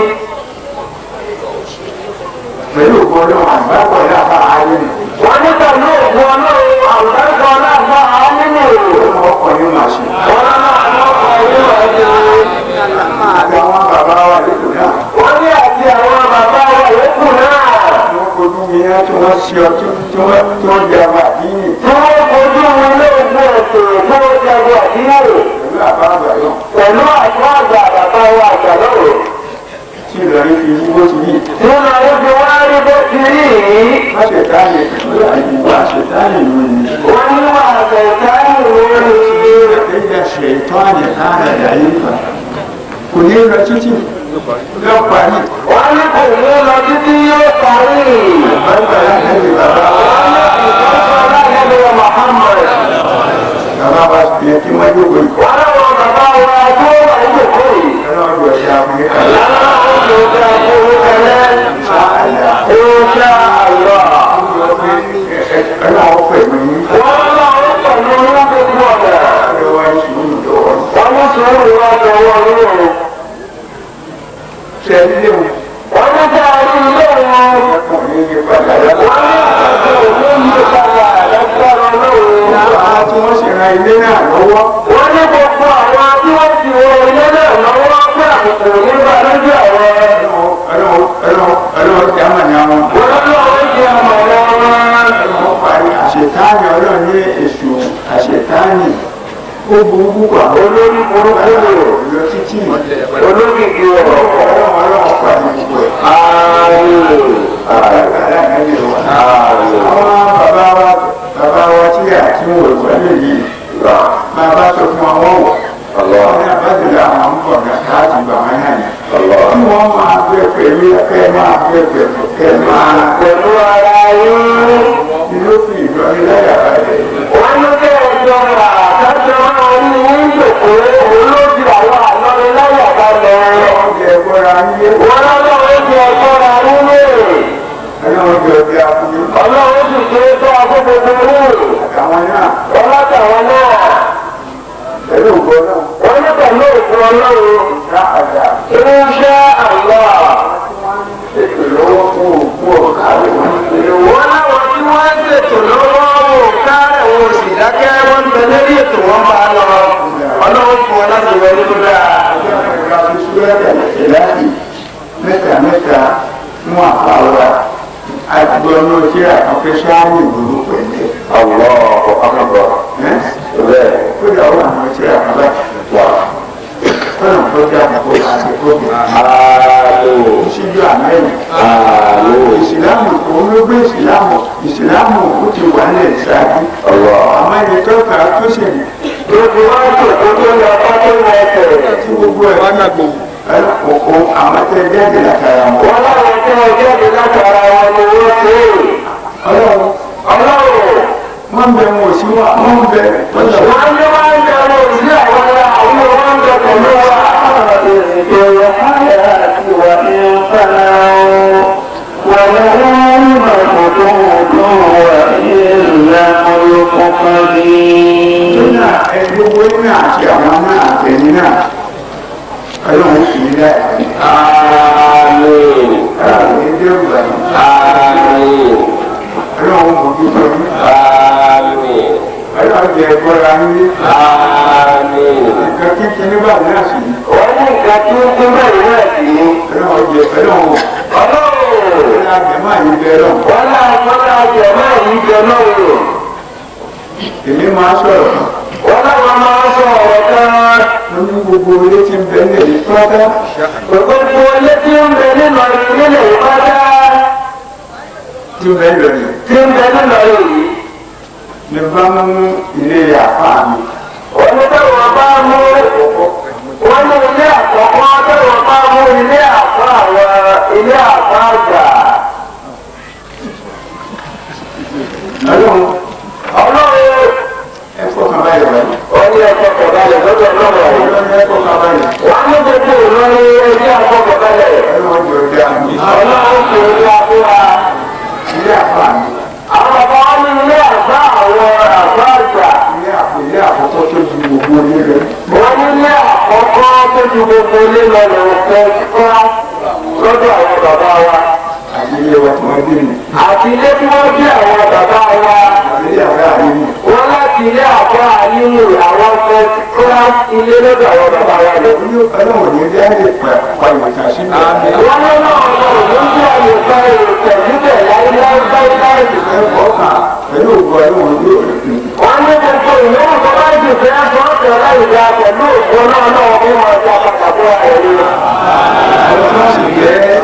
pẹ̀lú ògbọ́dọ̀ àgbàpọ̀ lábá ayé nì. Wọ́n ní pẹ̀lú òkú ọlọ́run àwùjọ aláàbá nínú èrò. Ọmọ ọkọ̀ yóò máa ṣe. Wọ́n náà lọ́kọ̀ yóò wá sí i. Àti àwọn bàbá wa lóko náà. Wọ́n ní àti àwọn bàbá wa yòókù náà. Wọ́n kojú mi yẹn tí wọ́n ṣe ọtí tí wọ́n tí wọ́n jẹ àwọn àdínì Tí wọ́n fojú wọn ilé ìgbé ẹ̀sìn tí wọ́n jagun àdínwó. pẹ̀lú àbá àgbàyọ̀ Pẹ̀lú àṣọ àgbà bàbá wa àgbà lọ́rọ̀. tí Ìlọrin fi yí bó ti yí. Tí wọ́n máa ń fi wá rí bó ti rí yìí. Má ṣe táyé pẹ̀lú àyíwá ṣètáyé lónìí. Wọ́n ní wà àgbẹ̀sáyìn lórí. Ẹ̀yà ṣètọ́ni hánà dàífà. Kò ní lọ títì lọ parí. Wọ́n ní kò ní lọ títí yóò parí. Bàbá aláàbí bàbá bàbá wa fi ẹtí wọ́n yóò wọ ikọ̀. Ọlọ́run ọ̀yà Amẹ́ríkà ṣáàlà. Ọlọ́run pẹ̀lú yín. Ọlọ́run wa ń sùn lọ́wọ́. ilé wọn wọ́n ní kí a rí ilé wọn. ẹkùn ní yí padà lọ́wọ́. wọ́n ní ìgbàgbọ́ òní yí padà lọ́gbọ́rọ̀ lóore. àwọn tí wọ́n sì ran ilé náà lọ́wọ́ wọ́n ní gbogbo àwọn tí wọ́n ti wọ ilé náà lọ́wọ́ pé àbùkù nígbà lójú àwọn. ọlọ́wọ́ tí a mọ̀ ní àwọn wọ́n lọ́wọ́ ṣe àmọ̀lẹ́ wọn. ọlọ́wọ́ parí àṣetáàní ọlọ́run ní èṣù àṣetáàní ó burú púpọ̀ olórí burúkú lò lọ títí olókìkí ọ̀rọ̀. ọlọ́run ọlọ́run parí gbogbo ẹ̀. ààrùn àwọn bàbá wa bàbá wa tí a ti ń wò ìwọlé yìí bàbá tó fún àwọn wọ̀ wọ́n ní àbájáde àwọn ń bọ̀ láti gbà wọ́n náà yẹn. tí wọ́n máa gbé pẹ̀lú kẹ́ máa gbé pẹ̀lú kẹ́ máa pẹ̀lú ara yín. inú fi ìlọrin láyà balẹ̀. wọ́n ní kí ẹjọ́ rà kájọ máa ní yín jòkó olójú àwọn àlọ́rin láyà balẹ̀. ọ̀gẹ̀ ẹ̀gbọ́ra yíyé wọ́n lọ́wọ́ ti ẹjọ́ ra nílé. ọlọ́run jẹ́ ọdẹ akúnyé ọlọ́run sì ṣe é tó agbógbó ní. àtàwọn náà wọ́n látàwọn náà. pẹ̀lú ògbọ́n náà wọ́n ní pẹ̀lú òkú ọlọ́run. ká àjà irúṣẹ́ àlọ́. ètò lọ́wọ́ fún òkú ọ̀gá rẹ̀ wọ́n ní pé wọ́n láwọn tí wọ́n ń ṣètò lọ́wọ́ wò káàrẹ̀ wọn ò sì dákẹ́ wọ́n ń bẹ lórí ètò wọn bá lọ. ọlọ́run fún wọn láti wọlé tó dáa. mẹ́ta mẹ́ta mú àpáwá àgbọ̀ ní ojú àkọ́kẹ́ sáárì ìlú pẹ̀lẹ́. kódà ó àwọn ojú àkọ́kẹ́ wà. kọ́nà tó dá àkọ́kọ́ àti kókè. síjú àmẹ́rin. ìsìlámù òun ló gbé ìsìlámù ìsìlámù ó ti wà ní ìsáájú. àmọ́ ẹni tó kà á tó ṣèlú. gbogbo wọn tó gbogbo lọ ọdún wọn tẹ̀. tí gbogbo ẹ̀ ọ̀pọ̀ àwọn tẹ jáde látara wọn. wọ́n láwọn tí wọ́n jáde látara wọn ni wọ́n ṣe é. ọlọ́run ọlọ́run wọ́n bẹ wọn ò sí wa wọ́n bẹ wọ́n lọ. wọ́n ní wọ́n ń bẹ̀rù sí àwọn ará àwọn wọ́n ń bẹ̀ pẹ̀lú wa. nínà ẹgbẹ́wó náà àti àwọn náà àtẹ̀yìn náà ọlọ́run sì ní láì Àmín. láàrin ẹgbẹ́ ògbà Àmín. ọlọ́run mọ̀ bí sọ ní Àmín. ọlọ́run jẹ ẹgbọ́ra nílé Àmín. nǹkan kíkẹ́ nígbà náà sì ní wọ́n ní nǹkan tí ó tún bẹ̀rẹ̀ náà sí ní. ọlọ́run jẹ ọlọ́run ọlọ́run ọlọ́run àgbẹ̀mọ́ àyíbẹ̀ ọlọ́run wọ́n náà fọ́nà jẹ̀ náà yìí jẹ lọ́rùn. èmi máa sọ̀rọ̀ wọ́n náà máa ń sọ ọ̀rọ̀ kan. mo ní gbogbo ilé tí ń bẹ ní èyí pátá gbogbo ilé tí ń bẹ nínú ilé ìpátá tí ń bẹ lọ́nà tí ń bẹ nínú yìí. ní bá mú ilé àpá mi wọ́n ní tẹ́wọ̀n bá mú wọ́n ní ilé àkọ́kọ́ tẹ́wọ̀n bá mú ilé àpá àwọn ilé àpá àgbà. ọlọ́run ọlọ́run ẹ fọkàn báyìí wáyé wọ́n ní ẹ̀kọ́ kọ̀ọ̀balẹ̀ lọ́dọ̀ ọlọ́run. ọlọ́run ẹ fọkàn báyìí wọ́n ní gbogbo ìlọrin ẹgbẹ́ àkọ́kọ̀balẹ̀. ọlọ́run jọ dá mi ọlọ́run kò ní abúlá. ilé àpá mi àwọn bàbá wọn ní ilé àgbà àwọn àgbà àgbà. ilé àpò ilé àkọ́kọ́ tó ju gbogbo ilé rẹ wọ́n ní ilé àkọ́kọ́ tó ju gbogbo ilé lọ lọ́wọ́ fẹ́ kọ́ lọ́dọ̀ àwọn bàbá wa. àti ilé wa tí wọ́n gbé mi àti ilé tí wọ́n bí àwọn bàbá wa. àti ilé àgbà mi mi wọ́n láti ilé àgbà nínú àwọn fẹ́ kọ́ ilé lọ́dọ̀ àwọn bàbá wa lọ. olú ọlọ́run ní ilé ayé pa pa ìwòsàn sí mi wọ́n ní náà lọ́wọ́ ló ń jẹ́ àyè bá èrò tẹ̀síbẹ̀ láíláí láíláí. ẹ fọkàn pẹ̀lú ògbó ọlọ́run yóò rẹ̀ pé wọ́n ní gbogbo ìlú tó bá jù fẹ́ fọ́ọ̀tẹ̀ láìka pẹ̀lú òkú náà náà fún wọn ọjà pàtàkì ẹ̀rí. àwọn tó sì jẹ́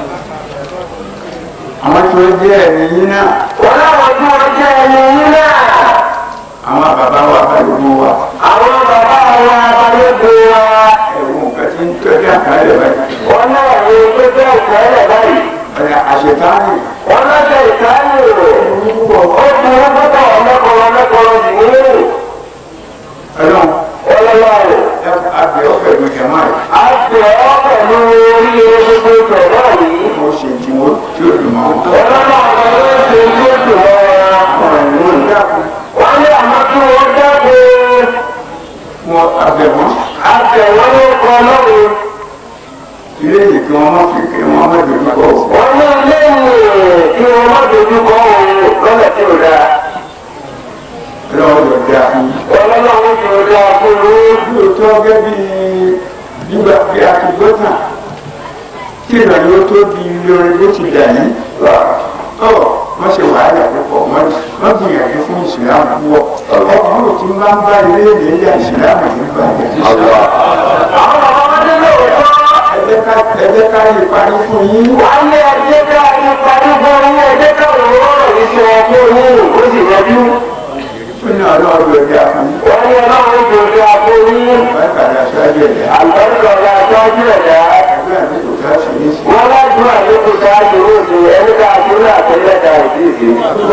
àwọn tó jẹ́ ẹ̀mí yín náà wọ́n láwọn tí wọ́n jẹ́ ẹni yín náà. àwọn bàbá wa balùwò wa àwọn bàbá wa balógun wa. ẹ̀wọ̀n nǹkan tí ń tọ́jú àkàlẹ̀ báyìí wọ́n náà wo pépé ìtẹ́lẹ̀ báyìí. ọ̀rẹ́ àṣetáàní wọ́n lọ́sẹ̀ ìtàlù. ó burú púpọ̀ ọmọkùnrin ọmọkùnrin nìyí. ọlọ́run ọlọ́wọ́ ẹ àgbẹ̀ ọ̀fẹ́ mi kẹ̀ máa yìí a ti ọ́ pẹ̀lú oríire gbogbo ìtọ̀ náà yìí. mo ṣe tí mo tí ó dùn mọ́ ọlọ́wọ́ ọ̀gá ló ń ṣe tí ó dùn mọ́ wọn. ọ̀rọ̀ ìlú ìdákun wọ́n ní àmọ́ kí wọ́n dákun wọn àbẹ̀ wọ́n àtẹ̀wọ́n ló kọ lọ́rùn ilé yìí kí wọ́n má fi kí wọ́n má dojú kọ o. wọ́n ní ilé yìí kí wọ́n má dojú kọ òun lọ́nà tí ò dáa. lọ́wọ́ lọ da fún yín. ọlọ́run ti ò dáa fún un. lóòótọ́ gẹ́gẹ́ bí nígbà bí a ti gbọ́ tàn kí ìrànlọ́wọ́ tó di lórí bó ti dà yìí. ọ̀ wọ́n ṣe wàhálà púpọ̀ wọ́n wọ́n gbìyànjú fún ìsìlámù púpọ̀ ọkùnrin ò ti máa ń bá ilé ìlú ilé ìsìlámù yìí bá yẹn. àwọn bàbá wọn ní lóòótọ́. ẹ jẹ́ ká ẹ jẹ́ ká lè parí fún yín. wọ́n ní ẹjẹ́ ká ní parí fún yín ẹjẹ́ ká òun rọrùn yìí sí wọn fún yín ó sì yanjú. ó ní ọlọ́run ló dá fún yín. wọ́n ní ọlọ́run ti ò dáa fún yín. wọ́n kàdá sọ́jú ẹ̀dá. àlùbáríkà ọ̀gá àtọ́jú ẹ̀dá. ẹgbẹ́ àti kò ká sí ní sí. wọ́n lájú àlékún sáájú oṣù ẹni ká àtúnlẹ̀ àtẹlẹ́ta ìdíje.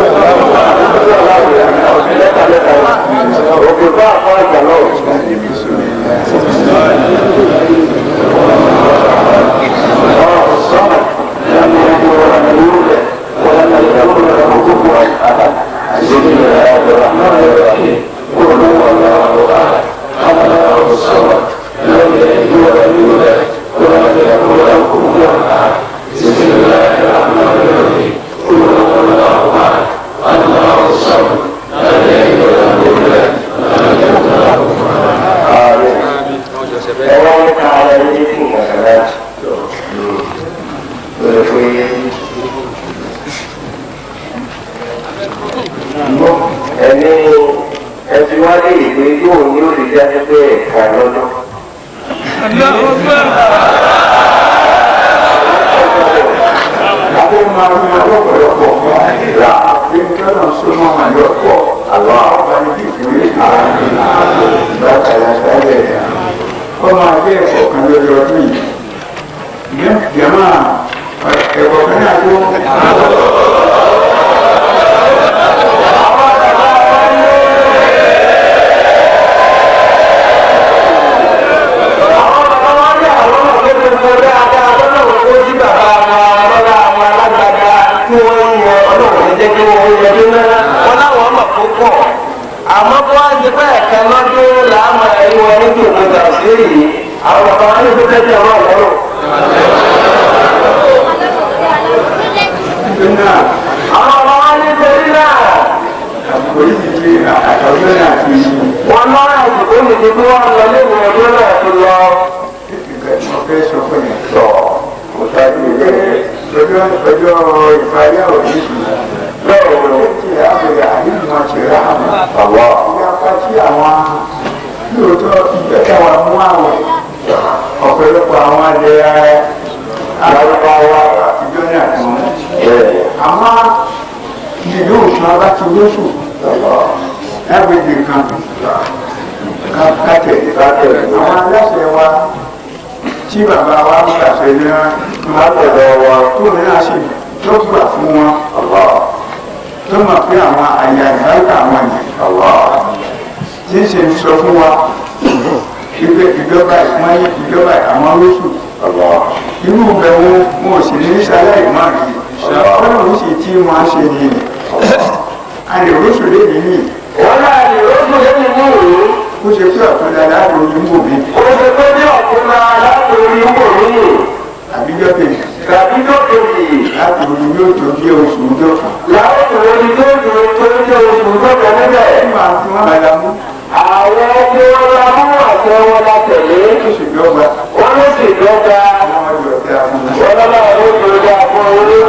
òkè bá àpá àgbà náà. ẹ̀rọ ń ka ara ẹni fún ìgbàgbọ́ lórí pé ẹni ẹbí wá lè gbé yóò ní olùjáde pé ẹ̀ka lọ́dún. Adé máa ń yan lọ́pọ̀lọpọ̀ fún àìlá àti kẹ́nà súnmọ́ àyọ̀pọ̀ àlọ́ àwọn ibi ìwé ìgbàkàlà sálẹ̀. Ó máa jẹ́ ẹ̀kọ́ kan lórí ọdún yìí. Jẹ́mà ẹ̀kọ́ kan náà tó. àwọn bàbá wa ní àwọn ọmọ tó ti mọ dáadáa lọ́nà wọn kó sí bàbá wọn lọ́la àwọn alágbàdá tí wọ́n ń yan ọlọ́run ní jẹ́ kí wọ́n yan tó náà wọn láwọn ọmọ tó pọ̀ àmọ́ kó wá ti pẹ́ ẹ̀ka lọ́dún làámọ̀ ẹ̀rí wọn ní kí òkúta òṣèré yìí àwọn bàbá wa ní kó tẹ́tẹ́ ọmọ ọlọ́run. Nítorí náà, àwọn bàbá wa ní torí náà àbúrò yìí ti àtọ́jú náà ti wọn lọ́rọ̀ àsìkò mi ti kí wọ́n lọ lẹ́nu ọdún náà ti lọ. ìgbà tí wọ́n fẹ́ sọ fún yẹn. sọ kò sáájú ilé Ọjọ́ ọjọ́ ìparí àwọn yìí bẹ́ẹ̀ ni ti àbẹ̀rẹ̀ àyíkú ti rà àmọ́. àwọ̀ ìyapa tí àwọn lóòótọ́ ìgbẹ́kẹ̀ wa mú àwọn ọ̀pọ̀lọpọ̀ àwọn alẹ́ alárúbáwá àtijọ́ ní àtúnwò. bẹ́ẹ̀ àmọ́ ìlú òṣùn abá ti lóṣù lágbègbè kan kátẹ̀ àwọn aláṣẹ wa tí bàbá wa ń gbàṣẹ ní látọ̀dọ̀ wa tó ní àṣẹ tó gbà fún wọn tó mọ̀ pé àwọn àyà ìbáríkà àwọn yẹn tí ń ṣe ń sọ fún wa ìgbẹ́ ìjọba ìpọ́nyé ìjọba àwọn lóṣù irú bẹ̀ wọn wọn ò sì ní sáláì má rí ọlọ́run sì tí wọ́n á ṣe ní a lè lóṣù lébi ní wọ́n náà lè rọ́ṣù lẹ́yìn ní ìlú kó ṣe pé ọ̀tún dáadáa ló ní wò mí ó ṣe pé ní ọ̀tún máa láti orí wò mí àbíjọ́ kejì tàbí lókèjì láti orí yóò tó bí oṣù ọjọ́ kan. láwọn ìwòye tó dùn tó ń jẹ́ oṣù tó kọ níbẹ̀. nígbà tí wọ́n bá la mú àwọn tí wọ́n la mú àṣẹ wọn la tẹ̀lé oṣù dọ́gba wọ́n ló sì dọ́gba àwọn ọjọ́ tí a fún un. wọ́n lọ́la ló ti dá fún un.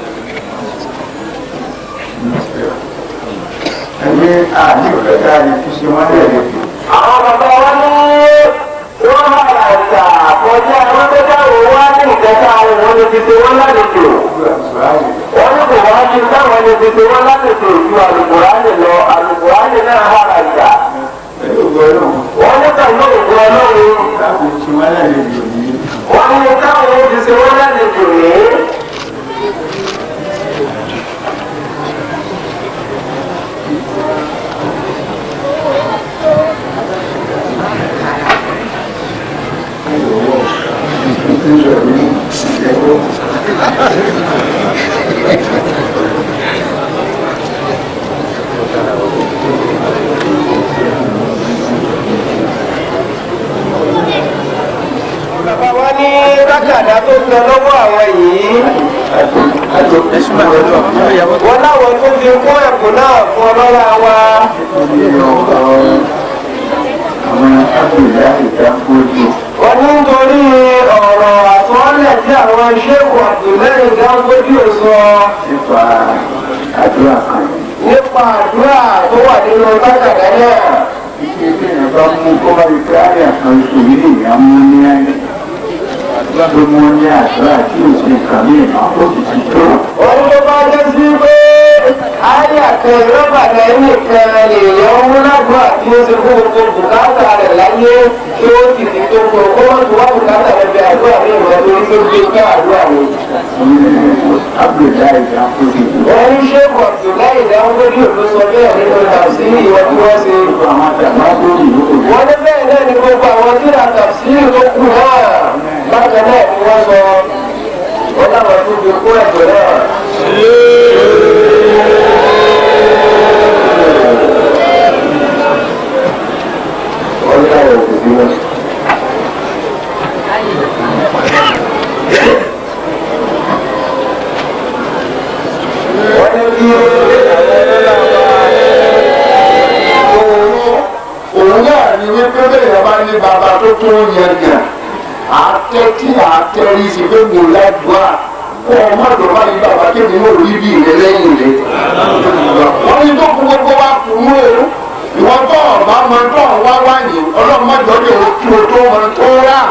ẹni àní òkèta ni kí ṣe wọ́n lè lè fi. àwọn bàbá wa ní wọ́n máa rà ìgbà kọjá wọn tó dáwọ́ wá ní ìkẹta àwọn òun ló ti ṣe wọ́n lálejò. gbogbo àtúrà yìí wọ́n ní kò wá sí táwọn lè fi ṣe wọ́n lálejò ju àlùkùránì lọ àlùkùránì náà hà rà ìgbà. pẹ̀lú ògbó ọlọ́run wọ́n ní pẹ̀lú òkú ọlọ́run láti ṣe wọ́n lè lè lò ní. wọ́n ní táwọn ó fi ṣe wọ́n lálejò ní. bàbá wa ní ká tákàdá tó ń lọ lọ́wọ́ àwọn yìí wọ́n láwọn tó fi kún ẹ̀kún náà fún ọlọ́lá wa àwọn abdullahi ìdákòjò wọ́n ní nítorí ọ̀rọ̀ àtọ́lẹ̀ tí àwọn ṣéèkù Abdullahi Dangote sọ nípa àdúrà kan nípa àdúrà tó wà nínú tákàdá náà. ike tí èèyàn bá mú kó bá rí pé àyà kan oṣù yìí lèèyàn mú ní ayé tó mú ní àdúrà tí ò sí nǹkan ní ìmọ̀ ó sì ti tó. wọ́n tó bá jẹ́ sí pé àyà kan rọ́bà náà nìkan lèèyàn mú lágbà tí ó ṣe fún gbogbo bùkátà rẹ̀ láyé kí ó sì ti tó kó kó wọ́n ti wá bùkátà rẹ̀ bí àdúrà ní ìmọ̀ torí tó gbé ká àdúrà ni. abdullahi ìdákòjò wọ́n ní ṣéèkù Abdullahi Dangote ló sọ bẹ́ẹ̀ nínú tàbísírì ìwọ́n tí wọ́n ṣe. àwọn àtàwọn lórí ìlú wọ́n ní bẹ́ẹ̀ náà ni gbogbo àwọn tí ra tàbísírì tó kù náà bákan náà ni wọ́n sọ wọ́n láwọn tó fi kó ẹ̀jẹ̀ náà. wọ́n láwọn òbí wọn. wọ́n ní kí òun náà ni wípé bẹ́ẹ̀ bá ní bàbá tó tó yẹn gàn àtẹ́tí àtẹ́rí sí pé mo ládùúgbà kó o má dọ̀ bá ní bàbá kéde ní orí bí rẹ lẹ́yìn rẹ. wọ́n ní tó kú gbogbo wa kù mú o ìwọ́n tó ọ̀bá máa tó ọ̀wá wáyé ọlọ́mọdé ọdẹ òkú o tó máa tó rà.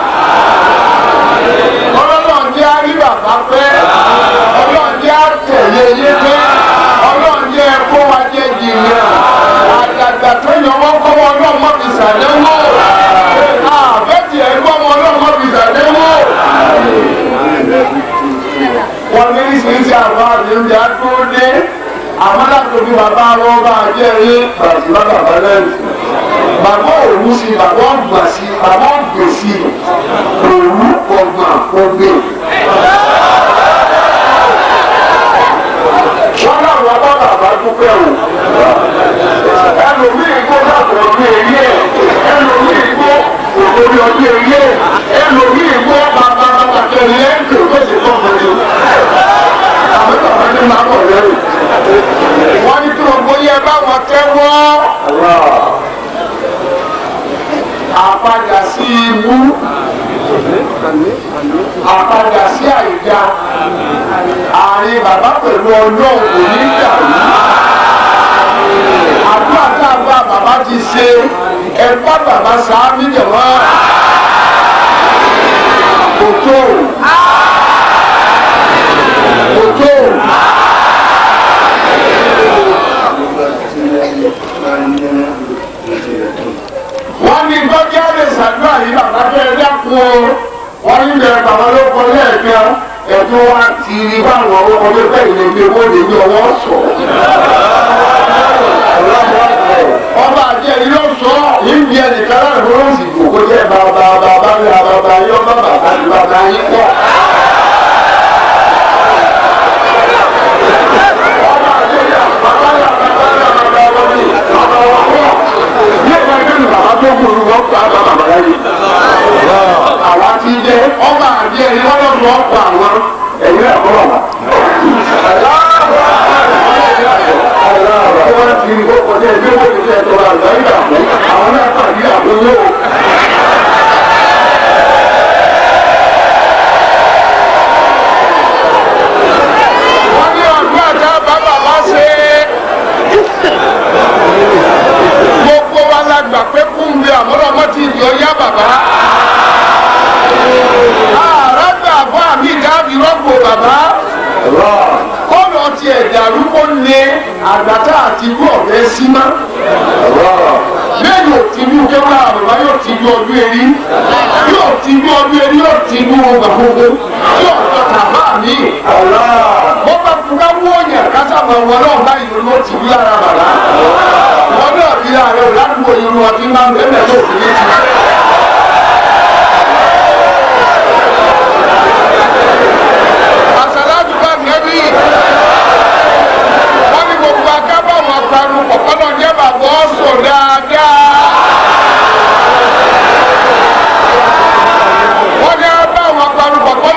ọlọ́run jẹ́ àrí bàbá pẹ́ ọlọ́run jẹ́ àtẹ̀lé yé pẹ́ ọlọ́run jẹ́ kó wa jẹ́ jìnnà àdàgbà tó yàn wọ́n kọ́ wọn ọlọ́mọ fi sàdéwò àbẹ́tì ẹ̀ gbọ́ wọn ọlọ́mọ fi sàdéwò. wọ́n ní ìsinsìnyí àwọn àdéhùn àdúró dé àmọ́dàtòbí bàbá wọn bá jẹ́ rí bàtìmá bàbá lẹ́nu bàbá òwú sí bàbá ọgbà sí bàbá ọgbè sí òwú ọgbà ọgbè. wọ́n náà wọ́n bá bàbá dúpẹ́ o ẹlòmíì gbó dàpọ̀ ọdún èyí ẹ̀ ẹlòmíì gbó òkòrí ọdún èyí ẹ̀ ẹlòmíì gbó bàbá bàbá kẹrin ẹ̀ ń tò tó sì tọ́ fún mi. àmì bàbá ní máa bọ̀ lẹ́rù. wọ́n ní kí gbogbo yẹ báwọn tẹ́wọ́ àpadà sí ibú àpadà sí àìjà àárín bàbá pẹ̀lú ọlọ́run kò ní dàrú àdúrà tá a bá bàbá ti ṣe ẹ bá bàbá sáámi jẹ̀wọ́ kòtò kòtò. wọ́n ní gbọ́dọ̀ lè ṣàdúrà yìí bàbá fẹ́ dákun o wọ́n ní bẹ̀rẹ̀ bàbá ló kọ lẹ́ẹ̀kan ẹ̀tún wa ti rí báwọn ọmọ tó bẹ́ẹ̀ lè gbé owó lè ní ọwọ́ sọ. ọba àjẹ yìí ló sọ ìbí ẹnìkan láti fún lóṣì kò kó jẹ́ bàbá bàbá ní bàbá yìí ọba bàbá ní bàbá yìí pọ̀. ọba àjẹ yìí bàbá yà bàbá yà bàbá wọn ni bàbá wọn pọ̀. ní ẹ̀ka ìgbẹ́ni bàbá tó kù ní wọ́n pa bàbá bàbá yìí. àwa ti jẹ ọba àjẹ yìí wọ́n lọ́ sọ ọ̀pọ̀ àwọn ẹ̀yìn ẹ̀kọ́ bàbá wọ́n ti ń kókò jẹ́ ìgbé owó ìṣẹ́ ẹ̀tọ́ àgbà ìgbà fún àwọn náà pàdé àbúrò. wọ́n ní ọdún àjà bàbá bá ṣe gbogbo wa la gbà pé kúńbẹ àmọ́lọ́mọ́ ti di ọyá bàbá. ààrẹ gbà fún àmì ìdáàbí rọ́gbò bàbá kọ́nà tiẹ̀ dàrú kó lé àgbàtà àti irú ọ̀rẹ́ sí má. lẹ́yìn òtínú kéwàá àbàbá yóò ti ju ọdún erí yóò ti ju ọdún erí yóò ti ju ọgbà gbogbo yóò tọ́ tàbá mi. bó bá fúnra wọ̀nyà kásá máa wọ náà báyìí ló ti wí lára bàbá. wọn náà fi ààrẹ ò ládùúgbò irun ọtí máa ń bẹ́ẹ̀ tó fi ní ti. àṣàlájú bá nẹ́bí wọ́n ní gbogbo akábọ̀ wọn parun pọ̀pọ́nà jẹ́ bàbá ọ̀sùn dáadáa. wọ́n ní abá wọn parun pọ̀pọ́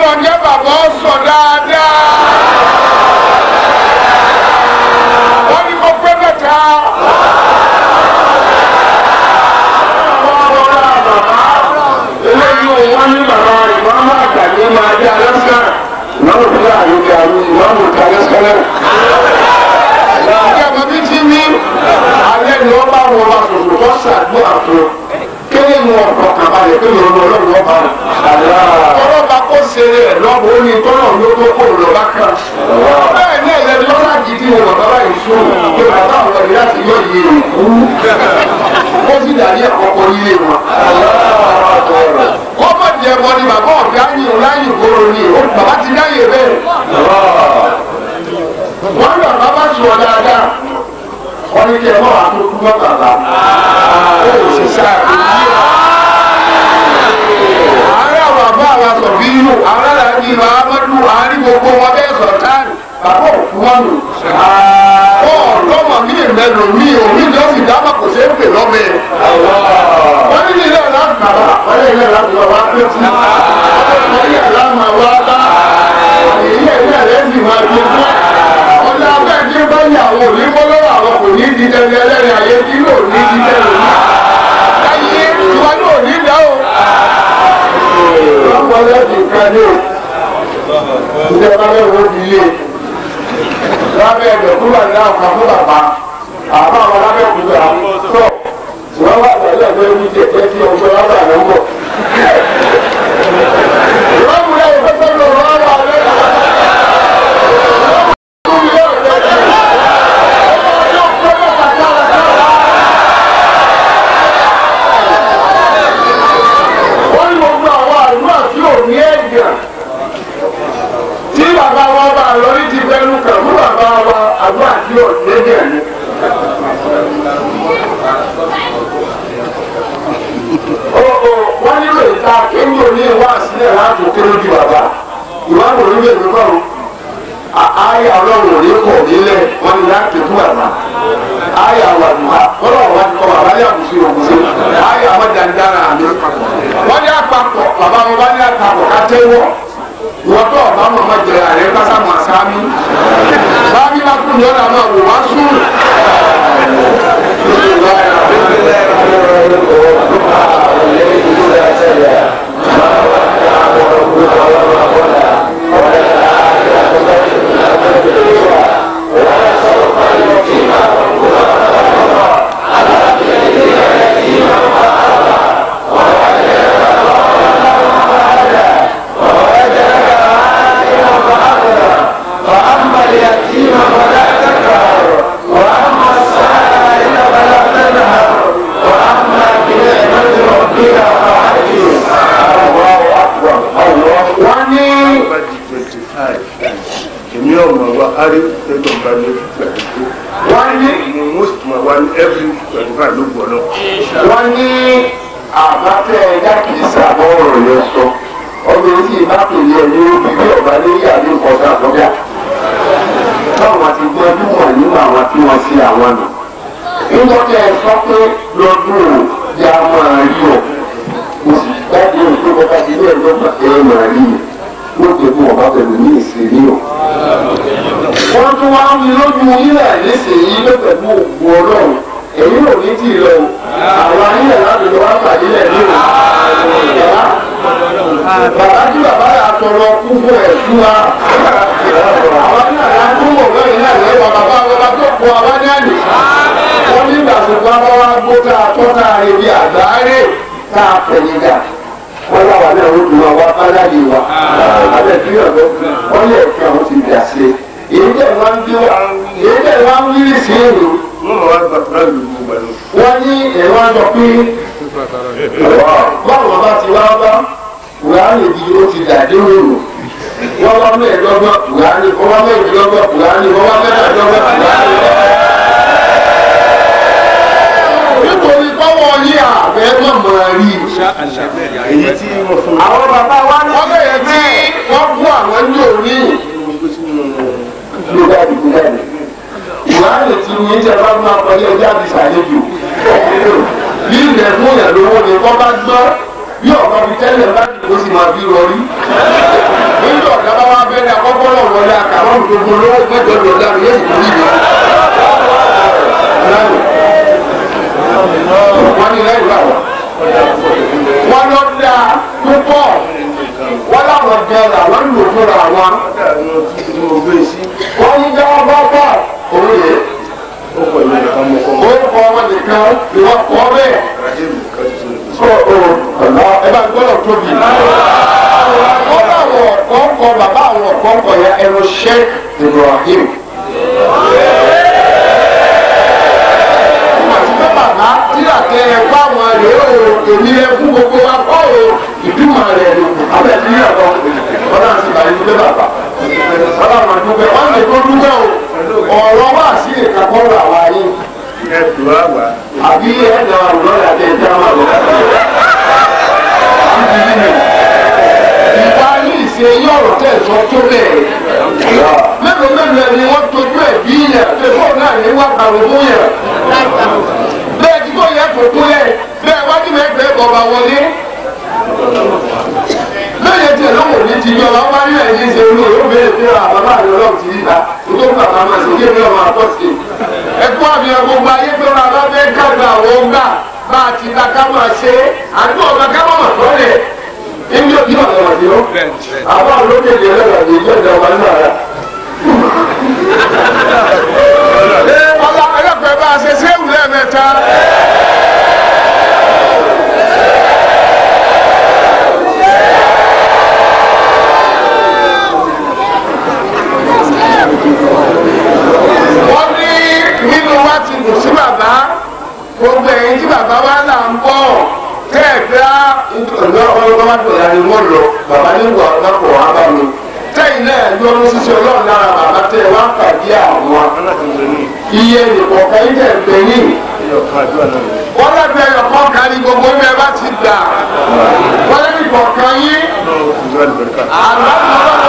ọ̀kan balẹ̀ pé lòun ọlọ́run ọba ọlọ́ba kó ṣe rẹ̀ lọ́bù ó ní tọ́lọ̀ ló tó kó lọ́ba kan bẹ́ẹ̀ ní ẹ̀yẹ lọ́la gidi wọn bàbá yìí sùn pé bàbá àwọn ẹ̀rí láti yọ iye rẹ̀ kú ó sì dàbí àkọ́kọ́ ilé wọn. wọ́n bọ̀ jẹ́ bọ́ ni bàbá ọ̀gá yìí láyé ìgboro ni bàbá ti dáyé bẹ́ẹ̀. wọ́n ní bàbá bá sùn dáadáa wọ́n ní kí ẹ mọ̀ àtúntò mọ́ bàbá ó sì sáà kò yí ọ ààrẹ àwọn àbá àwọn àtọ̀bí inú ààrẹ àti ìlú amadu àárín gbogbo wọn bẹ́ẹ̀ sọ̀rọ̀ táàrí bàbá òkú wọn nù. wọ́n lọ́mọ mi ìmẹ́lò mi ò ní lọ́ sì dábàá kò ṣeé pè lọ́bẹ̀. wọ́n ní ilé láti bàbá wọ́n ní ilé láti bàbá pé tí wọ́n ní àlá máa wá bá èyí ẹ̀rí ẹ̀rẹ́ sì máa fi fún ọ̀nà abẹ́ tí ó bá yà àwọn òní kọ́ lọ́wọ́ àwọn kò ní di tẹ́lẹ̀ ẹlẹ́rìí ayé tí yóò ní di tẹ́lẹ̀ ní. ayé tiwa yóò ní dáhùn lọ́pọ̀lọ́ ti kan ní o ìjọba lọ́wọ́ di ilé lábẹ́ ẹ̀dọ̀ kúrò ní àwọn kan fún bàbá àbá àwọn lábẹ́ òkúta tó wọ́n wà pẹ̀lú ẹ̀dọ́ ẹni jẹ́jẹ́ tí ọjọ́ lábẹ́ àná ń bọ̀. ìwọ́n yà ìfẹ́ sọ́dọ̀ wọ́n wà lẹ́yìn. wọ́n ní gbogbo àwọn àdúrà tí ò ní ẹ̀jẹ̀ tí bàbá wa bá lọ ní ti fẹ́nu kàn fún bàbá wa àdúrà tí ò ní ẹ̀jẹ̀ ni. wọ́n nílò ìta kéwì òní ìwà sílẹ̀ láti kéré ju bàbá ìwádìí òní lè dúpọ̀ o ayé ọlọ́run òní kò nílẹ̀ wọ́n ní láti fún bàbá ayé àwàdùnmá ọlọ́run wá ti kọ́ bàbá ní àbùsí òkúté ayé àwọn dandan àmì wọ́n ní àpapọ̀ bàbá wọn bá ní àpapọ̀ ká tẹ́wọ́ wọ́n tó ọ̀bá mọ̀ mọ́ jẹ àrẹ kásá mọ̀ sáámi bábí bá kú ní ọ̀nà máa wò wá sùn. wọ́n ní bá di twenty five èmi ọmọ wa ari tẹgbọn bá ní twenty two wọ́n ní mo most ma wa ní every twenty five ló gbọ́ náà. wọ́n ní àbátẹ ẹja kì í sábọ̀ ọ̀rọ̀ yẹn sọ ọdún tí ìbá pèlè ẹ̀ ní obi bí ọba lè yà ní nǹkan àtọ́jà báwọn ti gbọ́dún wọ̀ nínú àwọn tí wọ́n sí àwọn nù. nígbà tí ẹ sọ pé lọ́dún ò yá máa rí ọ mo sì gbádùn òun pé bọ́ba ti ní ẹ̀rọ ẹ̀ máa rí mi wọ́n ti fún ọba pẹ̀lú ní ìsinmi o. wọ́n tún wá ń rí lójú ilẹ̀ nísìnyí ló pẹ̀lú òkú ọlọ́run èyí ò ní tì í lọ o àwọn anílẹ̀ láti lọ wá pàdé lẹ̀ ní o. bàbá tí bàbá yà tọrọ kú fún ẹ̀ fún wa. àwọn náà yà tó mọ̀ lẹ́yìn náà lẹ́wọ̀ bàbá bàbá tó kọ àwọn ní àná. wọ́n ní ìgbàsókò abáwá gbó tá a tọ́ tá a ebi àgbáre tá a pẹ̀yìn dà wọ́n láwa náà ó dùn àwọn abájáde wa. abẹ́ tí yọ̀ lọ wọ́n lè fi àwọn ti dà sí i. èyí tẹ̀ wá ń bí wa èyí tẹ̀ wá ń wírí sí èrò wọ́n mọ̀ wá gba fúlá lù ú gbà náà. wọ́n ní ẹ̀rọ àjọ pé báwọn bá ti wá bá kùránì bí ó ti dàdé òòrùn wọ́n wá mẹ́ẹ̀ẹ́dọ́gbọ̀n kùránì wọ́n wá mẹ́ẹ̀ẹ́dọ́gbọ̀n kùránì wọ́n wá mẹ́ẹ̀ẹ́dọ́gbọ̀n kùránì. nítorí báwọn ní àbẹ́ mọ̀mọ́ rí i. èyí tí wọ́n fún mi. àwọn bàbá wa ní. wọ́n bẹ̀rẹ̀ tí wọ́n kú àwọn ní òní. ló dáàbì ló dáàbì. ìwádìí tí ní ìjẹ́ bá máa kọjá ẹjẹ́ àti ṣàlejò. bí ilẹ̀ fún yẹn lówó ni wọ́n bá gbọ́ bí ọ̀gá fi tẹ́lẹ̀ bá dìbò sì máa fi rọrí. nígbà ọ̀gá bá wá bẹ̀rẹ̀ àkọ́kọ́ náà wọlé àkàrọ̀ gbogbo lówó mẹ́jọ lọ́dà rẹ̀ yóò sì kú níbi. wọ́n ní lẹ́yìn báwọn wọ́n lọ da púpọ̀ wọ́n láwọn jẹ làwọn lò fúnra wọn. àwọn tí mo gbé sí wọ́n ní jẹ́ wọ́n bá bọ̀ òun yìí. ó pọ̀ ìlú nìkan mọ́ kọ́ mọ́. orúkọ wọn nìkan ni wọ́n kọ́ bẹ́ẹ̀. àdéhùn kan ti sọ̀rọ̀ sí. ẹ bá gbọ́dọ̀ tóbi. wọ́n láwọn ọ̀kọ́ńkọ bàbá àwọn ọ̀kọ́ńkọ yẹn ẹnu Sheikh Ibrahim. wọ́n ti fẹ́ bàbá tíra tẹ ẹ fún àwọn rèé o èmi ẹ fún gbogbo wa kọ́ o ìdúmọ̀ rẹ̀ ló kù. abẹ́ ti rí ọ̀dọ́ wọn náà sì bá yín dúpẹ́ bàbá. ọlọ́run dúpẹ́ wọ́n lè tó dúpẹ́ o ọ̀rọ̀ wá sí ìkàkọ́rọ̀ àwa yín ẹ tù á wá. àbí ẹ̀dá àwòrán àti ẹ̀dá máa lọ. ìwà ní ìṣe yọ̀rọ̀ tẹ̀ sọ tó bẹ́ẹ̀. mélòó mélòó ẹni wọ́n tójú ẹ̀ bí yẹn tẹ̀sán náà ní wà kàrún fún yẹn. bẹ́ẹ̀ tí kò yẹ kó kú yẹ bẹ́ẹ̀ wájú mẹ́gbẹ́ bọ̀bà wọlé. lẹ́yìn tí ẹ̀rọ wòlíì ti yọ wá wáyé ẹ̀yìn ṣe olú yóò bẹ̀rẹ̀ pé àbábá rẹ̀ ọlọ́run ti rí ta tó ń bàbá máa ṣe kí èmi ọmọ àtọ́ sí i ẹkú àbíyàn gbogbo ayé pé wọn bá fẹ́ kágbà àwọn ọgbà bá a ti ta ká máa ṣe é àdúgbò ọ̀gá ká máa mọ̀ tọ́lẹ̀ ẹni yóò bí ọ̀gá wà sí ọ́ àwọn olókè lè lọ́gà ní ìjọ ìjọ wà nínú ara. ọlá ẹlẹ́pẹ̀ bá a ṣe séwù lẹ́ẹ̀mẹ́ta. wọ́n ní nínú wa ti dùn sí bàbá gbogbo ẹ̀yin tí bàbá wa là ń bọ̀ tẹ́ẹ̀gbẹ́ ọ̀nà ọlọ́wọ́ dọ̀là ni wọ́n lọ bàbá ní wà lápò wá bá mi tẹ́yìn náà yọrù ṣíṣe ọlọ́run lára bàbá tẹ́ wá pàdé àwọn iye nìkọ̀ọ̀kan yìí tẹ̀ gbé yìí wọ́n lẹ́gbẹ̀ẹ́ ẹ̀yọ̀kan kárí gbogbo ibẹ̀ bá ti gbà wọ́n lẹ́gbẹ̀ẹ́ kọ̀ọ̀kan yìí àlọ́